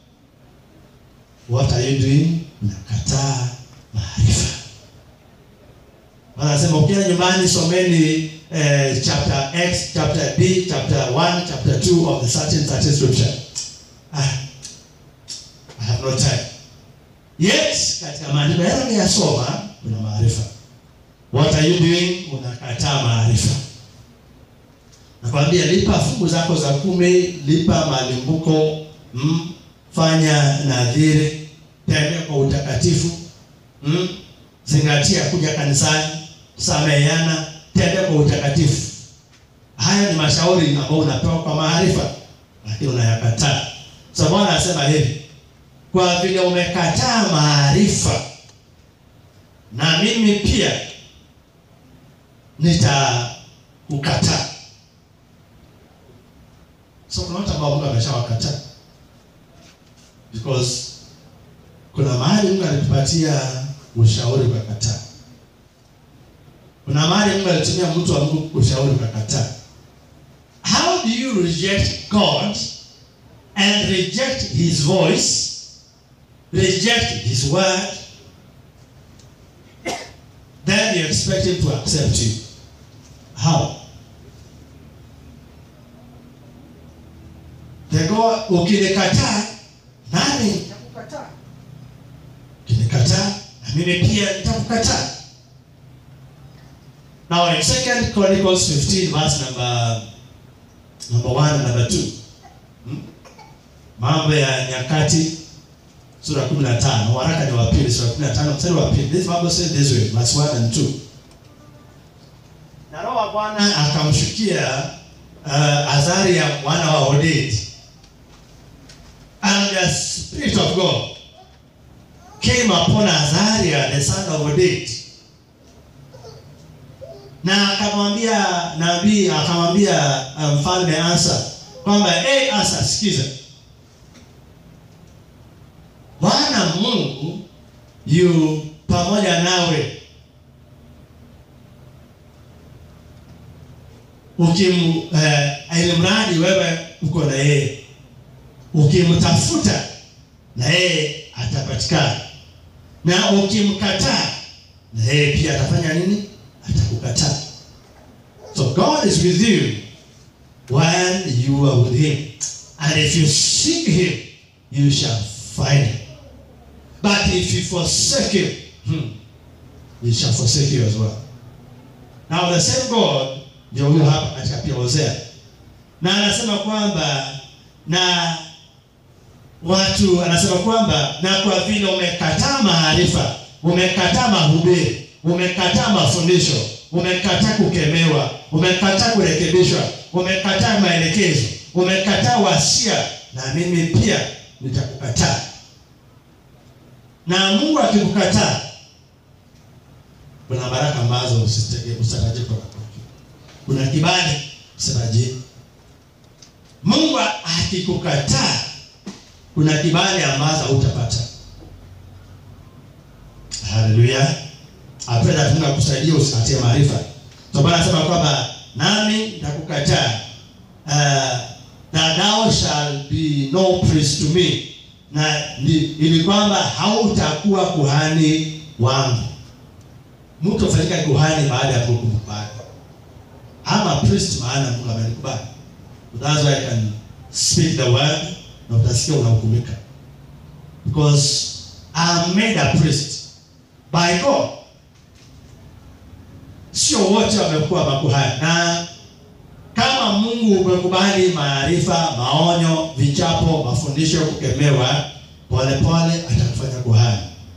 What are you doing? Unakataa maarifa. Wanasema ukienda nyumbani someni eh, chapter X, chapter B, chapter 1, chapter 2 of the certain certain scripture. Ah, I have no time. Yet katika maandiko yale unayosoma kuna maarifa. What are you doing? Unakataa maarifa. Nakwambia lipa fungu zako za kumi, lipa malimbuko, mm, fanya nadhiri, tembea kwa utakatifu, mm, zingatia kuja kanisani, sameheana, tembea kwa utakatifu. Haya ni mashauri ambayo unapewa kwa maarifa, lakini unayakataa. So Bwana anasema hivi, kwa vile umekataa maarifa, na mimi pia nitakukataa. So kuna watu ambao Mungu ameshawakataa because kuna mahali Mungu alitupatia ushauri ukakataa. Kuna mahali Mungu alitumia mtu wa Mungu ushauri ukakataa. How do you reject God and reject his voice, reject his word, then you expect him to accept you? How? Tego ukinikataa nami nitakukataa. Ukinikataa na mimi pia nitakukataa. Now in Second Chronicles 15 verse number number 1 and number 2. Hmm? Mambo ya Nyakati sura ya 15 waraka ni wa pili sura ya 15 mstari wa pili this bible says this way verse 1 and 2 na roho wa bwana akamshukia uh, azaria mwana wa odedi and the spirit of god came upon azaria the son of odedi na akamwambia nabii akamwambia uh, mfalme asa kwamba hey, asa sikiza bwana mungu yu pamoja nawe ukim uh, ilimradi wewe uko na yeye ukimtafuta na yeye atapatikana na ukimkataa na yeye pia atafanya nini atakukataa so god is with you when you are with him and if you seek him you shall find him but if you forsake him hmm, he shall forsake you as well now the same god ndio huyo hapa katika pia hosea na anasema kwamba na watu anasema kwamba na kwa vile umekataa maarifa umekataa mahubiri umekataa mafundisho umekataa kukemewa umekataa kurekebishwa umekataa maelekezo umekataa wasia na mimi pia nitakukataa na mungu akikukataa kuna baraka ambazo usitege- usitarajie kutoka kwake kuna kibali usitarajie mungu akikukataa kuna kibali ambazo utapata haleluya apenda mungu akusaidia usikatie maarifa so bwana anasema kwamba nami nitakukataa uh, na thou shall be no priest to me na ni, ili kwamba hautakuwa kuhani wangu mtu afanyika kuhani baada ya mungu kumkubali ama priest maana mungu amenikubali that's why I can speak the word na utasikia unahukumika because I'm made a priest by God sio wote wamekuwa makuhani na kama mungu umekubali maarifa maonyo vichapo mafundisho kukemewa polepole atakufanya kuhani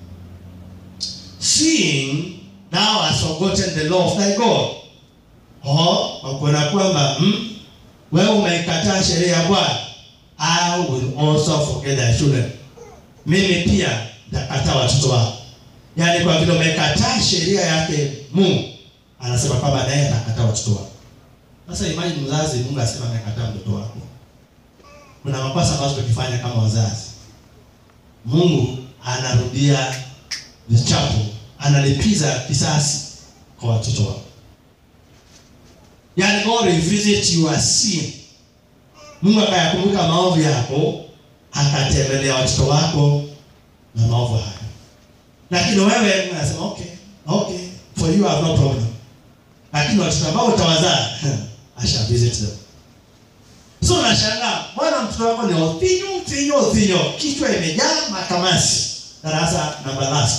seeing thou hast forgotten the law of thy god o wakuona kwamba mm, wewe umeikataa sheria ya bwana i will also forget thy children mimi pia nitakataa watoto wako yaani kwa vile umekataa sheria yake mungu anasema kwamba naye atakataa watoto wako sasa imagine mzazi mungu asema amekataa mtoto wako kuna makosa ambazo tukifanya kama wazazi mungu anarudia vichapo analipiza kisasi kwa watoto wako yaani god will visit your sin mungu akayakumbuka maovu yako akatembelea watoto wako na maovu hayo lakini wewe mungu anasema okay okay for you I have no problem lakini watoto ambao utawazaa I shall visit them so unashangaa bwana mtoto wako ni othinyo othinyo othinyo kichwa imejaa makamasi darasa namba last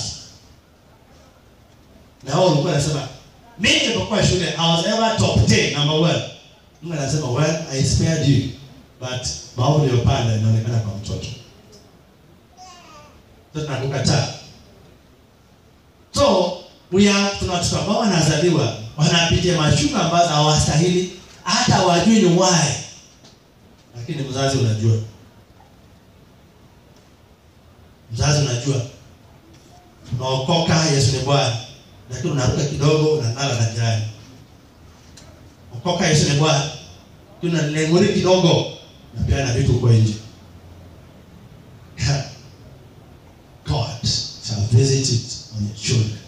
na wao ulikuwa nasema mimi nilipokuwa shule I was ever top 10 number one Mungu anasema well I spared you but maovu niliyopanda inaonekana kwa mtoto so tunakukataa so we are tuna watoto ambao wanazaliwa wanapitia machunga ambazo hawastahili hata wajui ni why lakini mzazi unajua mzazi unajua unaokoka yesu ni bwana lakini unaruka kidogo unalala na jirani okoka yesu ni bwana lakini unalenguri kidogo napeana vitu huko nje god shall visit it on your children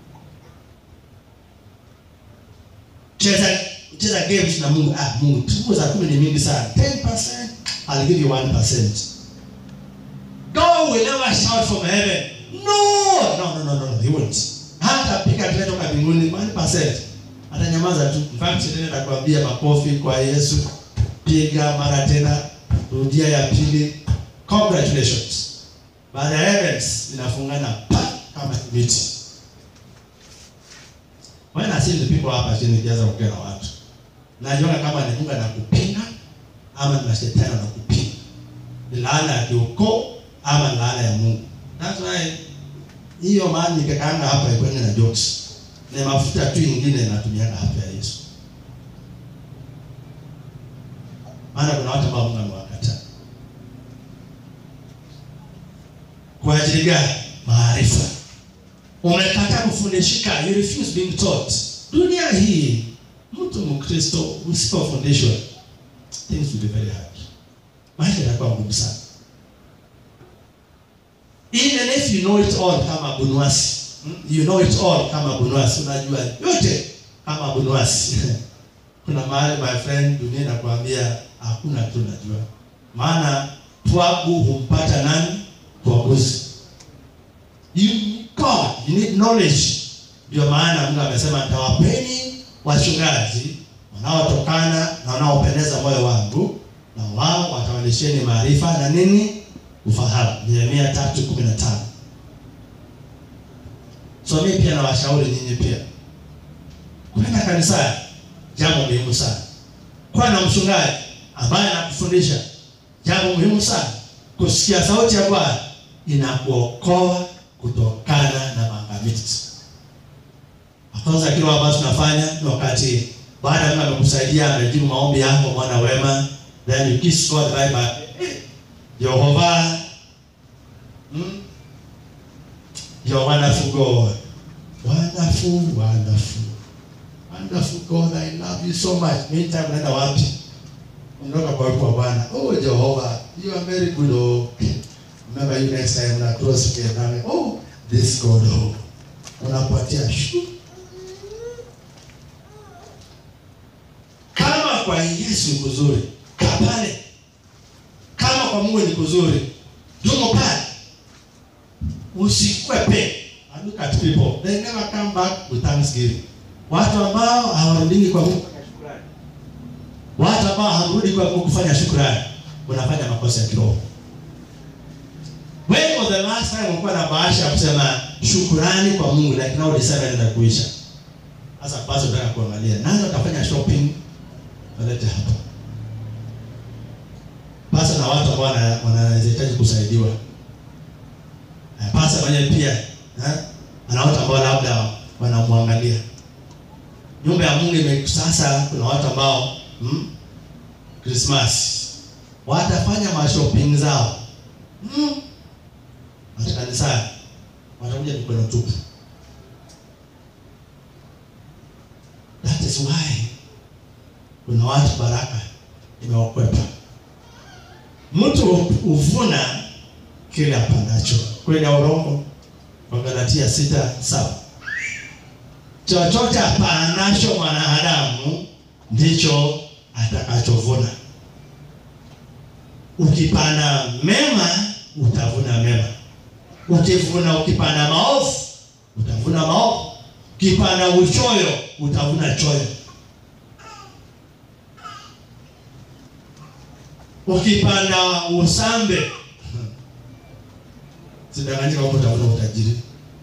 cheza cheza games na mungu ah mungu tuko za kumi ni mingi sana 10% i'll give you 1% god will never shout from heaven no no no no no he won't hata piga kelele toka mbinguni 1% atanyamaza tu in fact tena atakwambia makofi kwa yesu piga mara tena rudia ya pili congratulations but the heavens inafungana pa kama miti when I see the people hapa chini kianza kuongea na watu najiona kama ni Mungu anakupinga ama ni mashetani anakupinga ni laana ya kiukoo ama ni laana ya Mungu That's why hiyo maana nikakaanga hapa ikwende na jokes. Ni mafuta tu ingine natumianga hapa ya Yesu. Maana kuna watu ambao Mungu amewakataa. Kwa ajili gani? Maarifa. Umekataa kufundishika, you refuse being taught. Dunia hii mtu Mkristo usipofundishwa things will be very hard. Maisha yatakuwa ngumu sana. Even if you know it all kama Bunwasi, you know it all kama Bunwasi, unajua yote kama Bunwasi. Kuna mahali my friend dunia inakwambia hakuna tu najua. Maana pwagu humpata nani? Pwaguzi. You God, you need knowledge. Ndio maana Mungu amesema nitawapeni wachungaji wanaotokana na wanaopendeza moyo wangu na wao watawalisheni maarifa na nini? Ufahamu. Yeremia 3:15. So mimi pia nawashauri nyinyi pia kwenda kanisani, jambo muhimu sana. Kuwa na mchungaji ambaye anakufundisha jambo muhimu sana. Kusikia sauti ya Bwana inakuokoa kutokana na maangamizi. Kwanza kile ambacho tunafanya ni wakati baada ya Mungu amekusaidia amejibu maombi yako mwana wema, then you kiss God bye bye. Jehovah, hmm? You're wonderful God. Wonderful, wonderful. Wonderful God, I love you so much. Meantime, unaenda wapi? Unatoka kwa uwepo wa Bwana. Oh, Jehovah, you are very good. Oh. Remember you next time una cross together. Oh, this God. Oh. Unapatia shu. Kama kwa Yesu ni kuzuri, kaa pale. Kama kwa Mungu ni kuzuri, dumu pale. Usikwepe. I look at people, they never come back with thanksgiving. Watu ambao hawarudiki kwa Mungu kufanya shukrani. Watu ambao hawarudi kwa Mungu kufanya shukrani, unafanya makosa ya kiroho. When was the last time ulikuwa na bahasha ya kusema shukrani kwa Mungu like now December inaenda kuisha? Sasa basi unataka kuangalia nani atafanya shopping walete hapa. Pasa na watu ambao wana- wanahitaji kusaidiwa. Eh, Pasa mwenyewe pia eh, ana watu ambao labda wanamwangalia. Nyumba ya Mungu ime sasa kuna watu ambao hmm, Christmas watafanya mashopping zao hmm, hata kanisani watakuja mikono tupu. That is why kuna watu baraka imewakwepa. Mtu huvuna kile apandacho. Kweli ya urongo kwa Galatia sita saba. Chochote apandacho mwanadamu ndicho atakachovuna. Ukipanda mema utavuna mema. Ukivuna ukipanda maovu utavuna maovu. Ukipanda uchoyo utavuna choyo. Ukipanda usambe sidanganyika kwamba utavuna utajiri.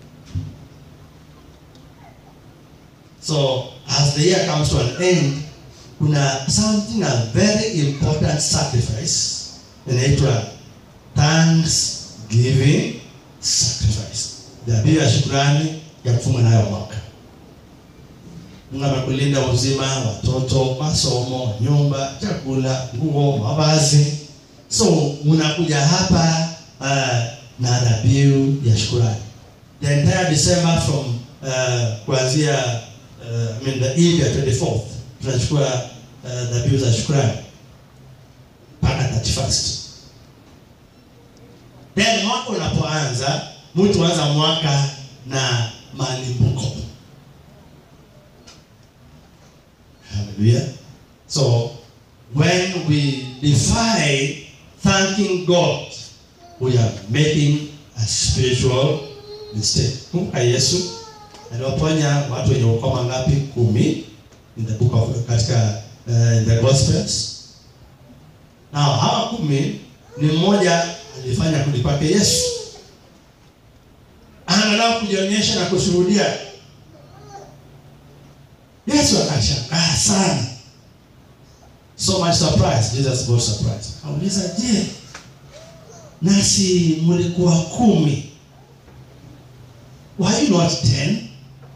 So as the year comes to an end, kuna something a very important sacrifice inaitwa thanksgiving sacrifice, dhabihu ya shukrani ya kufunga nayo mwaka. Mungu amekulinda uzima, watoto, masomo, nyumba, chakula, nguo, mavazi. So unakuja hapa uh, na dhabihu ya shukrani. The entire December from uh, kuanzia uh, I mean the eve ya 24th tunachukua uh, dhabihu za shukrani mpaka 31st. Then mwaka unapoanza, mtu anza mwaka na malimbuko. Hallelujah. So when we defy thanking God, we are making a spiritual mistake. Kumbuka Yesu aliwaponya watu wenye ukoma ngapi? Kumi in the book of katika uh, in the Gospels. Now hawa kumi ni mmoja alifanya kurudi kwake Yesu, angalau kujionyesha na kushuhudia. Yesu akashangaa sana, so much surprise. Jesus got surprised, akauliza je, nasi mlikuwa kumi were you not ten?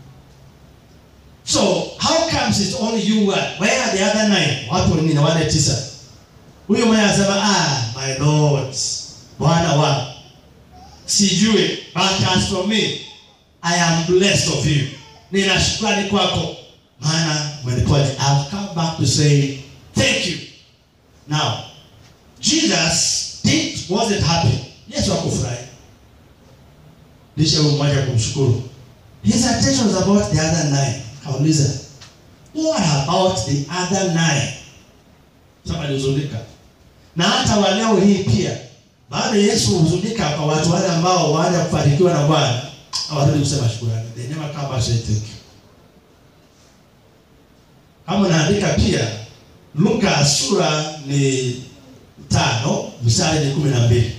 So how comes it's only you one? Where are the other nine? Watu wengine wale tisa. Huyo mmoja anasema ah, my lord, Bwana wangu. Sijui, but as for me, I am blessed of you. Nina shukrani kwako. Maana umeniponya. I've come back to say thank you. Now, Jesus did, wasn't happy. Yesu hakufurahi. Lisha huyu mmoja kumshukuru. His attention was about the other nine. Kauliza, what about the other nine? Sasa alihuzunika. Na hata wa leo hii pia baada Yesu huzunika kwa watu wale ambao baada ya kufanikiwa na Bwana hawarudi kusema shukrani. They never come back to say thank you. Kama naandika pia Luka sura ni tano mstari ni kumi na mbili.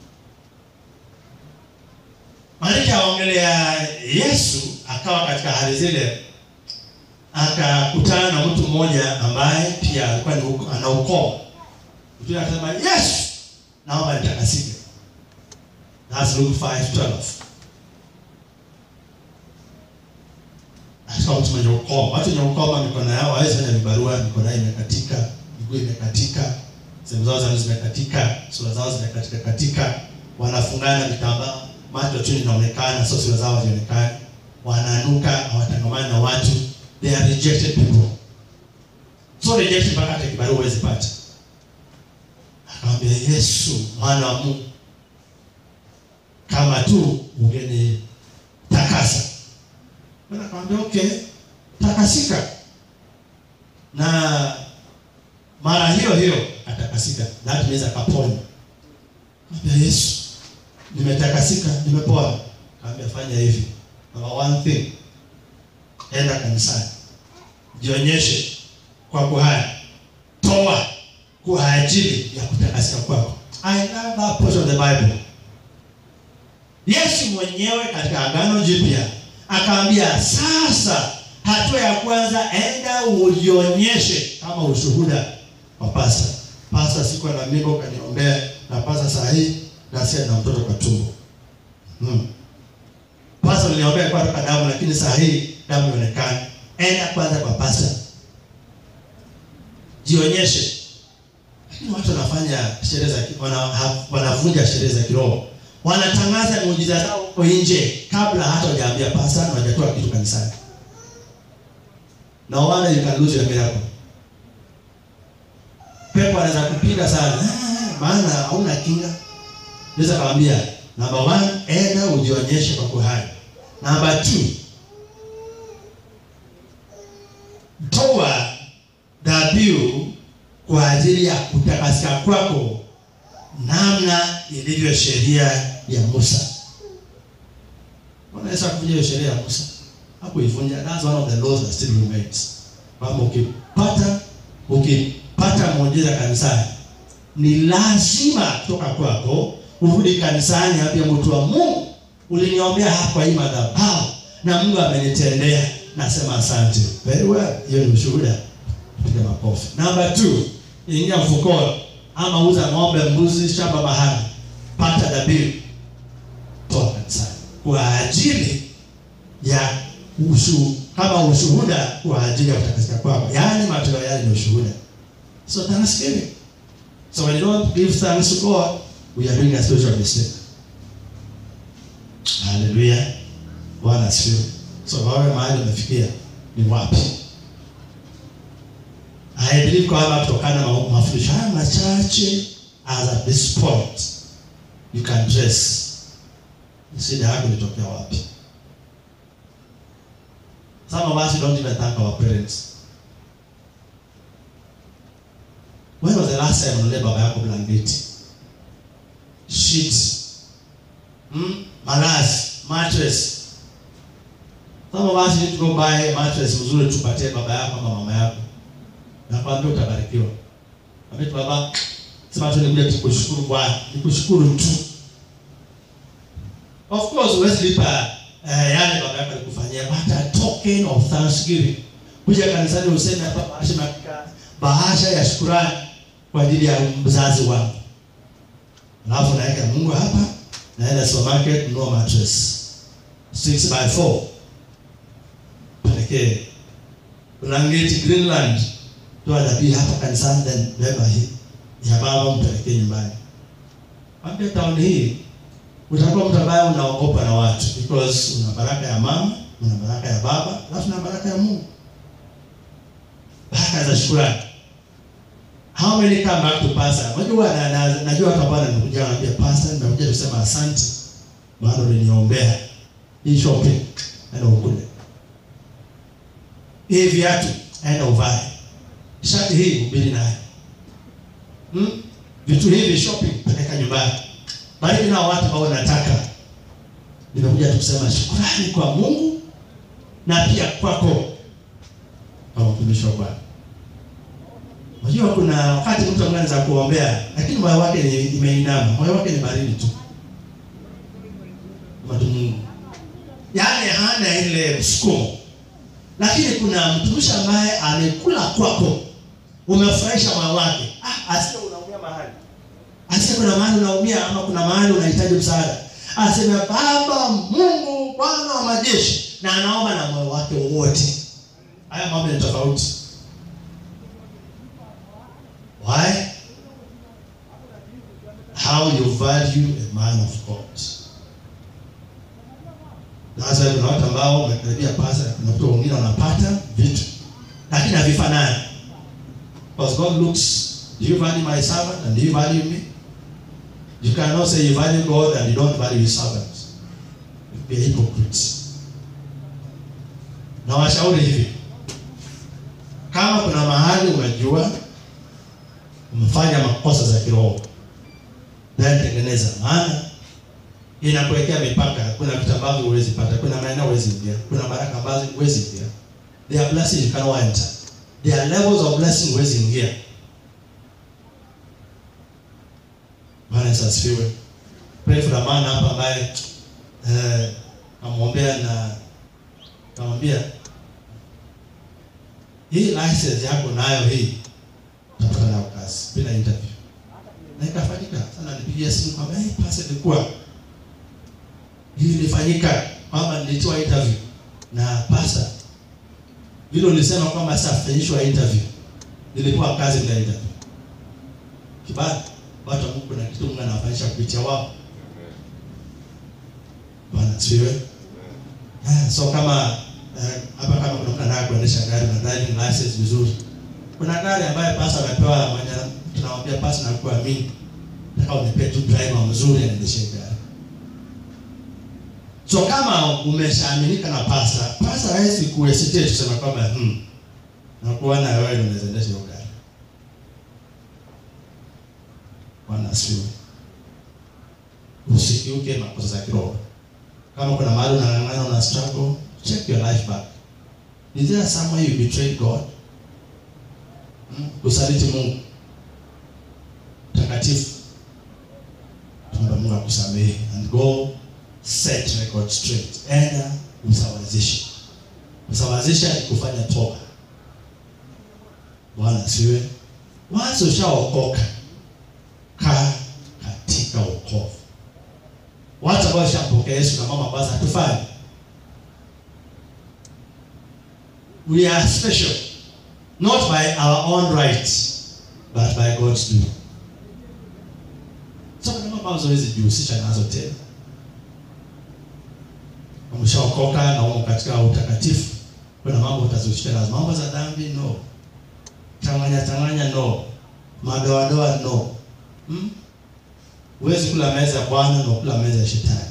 Maandiko yaongelea Yesu akawa katika hali zile, akakutana na mtu mmoja ambaye pia alikuwa ni uko- ana ukoma. Mtu yule akasema, Yesu, naomba nitakasike. That's Luke 5:12. Akasema mtu mwenye ukoma. Watu wenye ukoma mikono yao hawezi fanya vibarua, mikono yao imekatika, miguu imekatika, sehemu zao za zimekatika, sura zao zimekatika katika, wanafungana vitambaa, macho chini inaonekana, sio sura zao hazionekani, wananuka, hawatangamani na watu, they are rejected people. So rejected mpaka hata kibarua huwezi pata. Akamwambia Yesu, mwana wa Mungu, kama tu ungenitakasa. Bwana akamwambia okay, takasika. Na mara hiyo hiyo atakasika. That means akapona. Akamwambia Yesu, nimetakasika, nimepona. Akamwambia fanya hivi. Number one thing, enda kanisani. Jionyeshe kwa kuhani. Toa kwa ajili ya kutakasika kwako. I love that portion of the Bible. Yesu mwenyewe katika Agano Jipya akaambia, sasa hatua ya kwanza, enda ujionyeshe kama ushuhuda kwa pasta. Pasta, siku na mimba ukaniombea, na pasta saa hii nasia na mtoto kwa tumbo. Hmm. Pasta niliombea kwa toka damu, lakini saa hii damu inaonekana. Enda kwanza kwa pasta, jionyeshe. Lakini watu wanafanya sherehe za ki- wana, ha- wanavunja sherehe za kiroho wanatangaza muujiza zao huko nje kabla hata hujaambia pasta na hujatoa kitu kanisani. No wonder you can lose your miracle. Pepo anaweza kupiga sana "Ah, maana hauna kinga. Naweza kawambia number one, enda ujionyeshe kwa kuhani. Number two, toa dhabihu kwa ajili ya kutakasika kwako namna ilivyo sheria ya Musa. Unaweza kuvunja hiyo sheria ya Musa? Hakuivunja. That's one of the laws that still remains. Kwamba ukipata ukipata muujiza kanisani, ni lazima kutoka kwako urudi kanisani, ambie mtu wa Mungu, uliniombea hapa kwa hii madhabahu na Mungu amenitendea, nasema asante. Very well, hiyo ni ushuhuda. Piga makofi. Number two, ingia mfukoni ama uza ng'ombe, mbuzi, shamba, mahali, pata dhabihu, toa kanisani kwa ajili ya ushu, kama ushuhuda kwa ajili ya kutakasika kwako, yaani matoleo yale ni ushuhuda. So thanksgiving. So when you don't give thanks to God, we are doing a spiritual mistake. Hallelujah. Bwana asifiwe. So wewe mahali umefikia ni wapi? I believe kwamba kutokana na mafundisho haya machache as at this point you can trace shida yako ilitokea wapi. Some of us don't even thank our parents. When was the last time unalia baba yako blanketi? Sheet. Hmm? Malazi, mattress. Some of us need to go buy a mattress mzuri tupatie baba yako ama mama yako. Nakwambia utabarikiwa. Ambia baba, sema tu nimekuja kukushukuru Bwana, nikushukuru tu. Of course huwezi lipa eh, yale baba yako alikufanyia, but a token of thanksgiving. Kuja kanisani useme hapa bahasha na bahasha ya shukrani kwa ajili ya mzazi wangu. Alafu naweka Mungu hapa, naenda supermarket nunua mattress. 6 by 4 pelekee Blangeti Greenland toa dhabihu hapa kanisani, then beba hii ya baba mpelekee nyumbani. Ambia town hii utakuwa mtu ambaye unaogopa na watu because una baraka ya mama, una baraka ya baba, alafu na baraka ya Mungu, baraka za shukrani. How many come back to pastor? Unajua na, na, najua watu ambao wanakuja wanaambia pastor, nimekuja kusema asante, maana uliniombea hii shopping, aenda ukule hii viatu, aenda uvae shati hii, ubiri naye hmm? vitu hivi shopping, peleka nyumbani. Bariki nao watu ambao nataka. Nimekuja tu kusema shukrani kwa Mungu na pia kwako kama mtumishi wa Bwana. Unajua kuna wakati mtu anaanza kuombea lakini moyo wake ni imeinama, moyo wake ni baridi tu. Mtu Mungu. Yaani hana ile msukumo. Lakini kuna mtumishi ambaye amekula kwako. Umefurahisha moyo wake. Ah, asiye unaumia mahali. Asiye kuna mahali unaumia ama kuna mahali unahitaji msaada. Aseme Baba Mungu Bwana wa majeshi na anaomba na moyo wake wote. Haya mambo ni tofauti. Why? How you value a man of God. Na sasa kuna watu ambao wamekaribia pasa, kuna watu wengine wanapata vitu lakini havifanani. Because God looks, do you value my servant and do you value me? You cannot say you value God and you don't value his servant. You'd be a hypocrite. Na washauri hivi. Kama kuna mahali umejua umefanya makosa za kiroho, then tengeneza, maana inakuwekea mipaka. Kuna vitu ambavyo huwezi pata, kuna maeneo huwezi ingia, kuna baraka ambazo huwezi ingia. There are blessings you cannot enter. There are levels of blessing huwezi ingia. Bwana Yesu asifiwe. Pray for a man hapa ambaye eh, namwombea na namwambia hii license yako nayo hii utapata nayo kazi bila interview. Na ikafanyika. Sana nipigia simu kwamba hey, pasa ilikuwa hii ilifanyika kwamba nilitoa interview na pasa vile ulisema kwamba sasa fanyishwa interview nilipewa kazi bila interview. Kibali watu wa Mungu kuna kitu Mungu anawafanyisha kupitia wao. Bwana asifiwe. Ah, so kama eh, hapa kama kuna mtu anataka kuendesha gari na driving license vizuri. Kuna gari ambayo pasa amepewa mwenye tunamwambia pasa na kuamini. Nataka unipe tu driver mzuri aendeshe gari. So kama umeshaaminika na pasa, pasa hawezi kuhesitate kusema kwamba hmm, na kuona wewe ndio unaweza endesha hiyo gari. Bwana asifiwe. Usikiuke makosa za kiroho. Kama kuna mahali unang'ang'ana una struggle, check your life back. Is there somewhere you betrayed God? Hmm? Kusaliti Mungu. Takatifu. Tuombe Mungu akusamehe and go set record straight. Enda usawazishe. Usawazisha ni kufanya toba. Bwana asiwe. Once ushaokoka, kaa katika wokovu. Watu ambao washampokea Yesu na mama ambazo hatufanyi. We are special not by our own rights but by God's doing. So kuna mambo ambazo huwezi jihusisha nazo tena. Umeshaokoka na umo katika utakatifu, kuna mambo utazihusisha nazo. Mambo za dhambi no, changanya changanya no, madoadoa no. Hmm? Huwezi kula meza ya Bwana na kula meza ya shetani.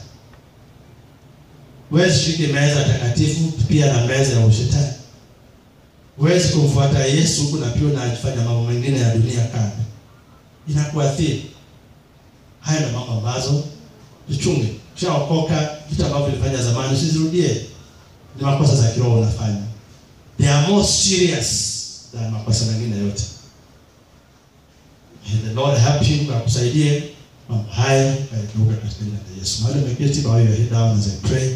Huwezi shiriki meza takatifu pia na meza ya ushetani. Huwezi kumfuata Yesu huku na pia unafanya mambo mengine ya dunia kando, inakuathiri. Haya na mambo ambazo tuchunge. Ukishaokoka, vitu ambavyo ulifanya zamani usizirudie. Ni makosa za kiroho unafanya, they are more serious than makosa mengine yote. May the Lord help you, akusaidie mambo haya yageuke katika jina la Yesu. Mahali umeketi, bow your head down as I pray.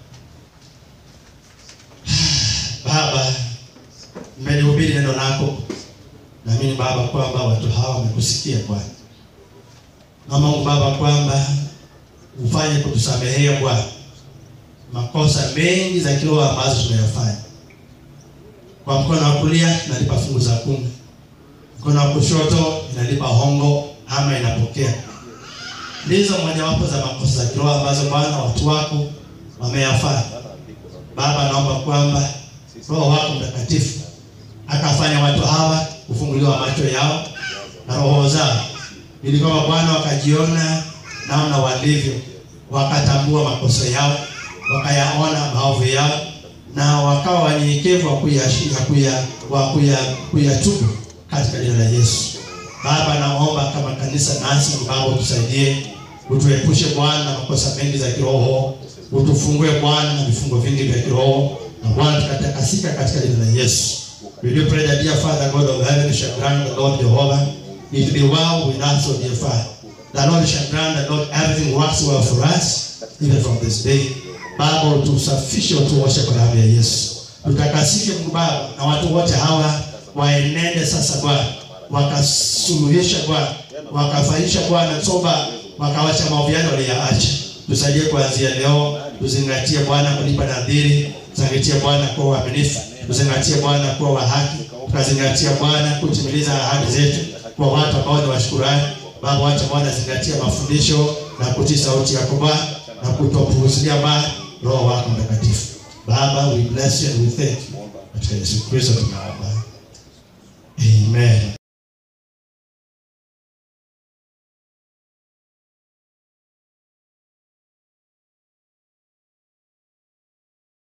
Baba, mmenihubiri neno lako, naamini Baba kwamba watu hawa wamekusikia Bwana. Naomba Mungu Baba kwamba ufanye kutusamehea Bwana makosa mengi za kiroho ambazo tunayafanya. Kwa mkono wa kulia inalipa fungu za kumi, mkono wa kushoto inalipa hongo ama inapokea. Ndizo mojawapo za makosa za kiroho ambazo Bwana watu wako wameyafanya. Baba, naomba kwamba Roho wako Mtakatifu akafanya watu hawa kufunguliwa macho yao na roho zao, ili kwamba Bwana wakajiona namna walivyo, wakatambua makosa yao, wakayaona maovu yao, na wakawa wanyenyekevu wa kuyatubu kuya, wa kuya, kuyatubu katika jina la Yesu. Baba, naomba kama kanisa nasi Baba utusaidie, utuepushe Bwana na makosa mengi za kiroho, utufungue Bwana na vifungo vingi vya kiroho, na Bwana tukatakasika katika jina la Yesu. We do pray that dear Father God of heaven shall grant the Lord Jehovah it be well with us, O dear Father. The Lord shall grant that Lord everything works well for us even from this day. Baba utusafishe, utuoshe kwa damu ya Yesu, tutakasike Mungu Baba, na watu wote hawa waenende sasa Bwana, wakasuluhisha Bwana, wakafanisha Bwana toba, wakawacha maovu yale waliyaacha. Tusaidie kuanzia leo, tuzingatie Bwana kulipa nadhiri, tuzingatie Bwana kuwa waaminifu, tuzingatie Bwana kuwa wa haki, tukazingatia Bwana kutimiliza ahadi zetu kwa watu ambao ni washukurani. Baba, wacha Bwana zingatia mafundisho na kutii sauti yako Bwana na kutopuuzilia Bwana Roho wako Mtakatifu. Baba, we bless you and we thank you. Katika Yesu Kristo tunaomba.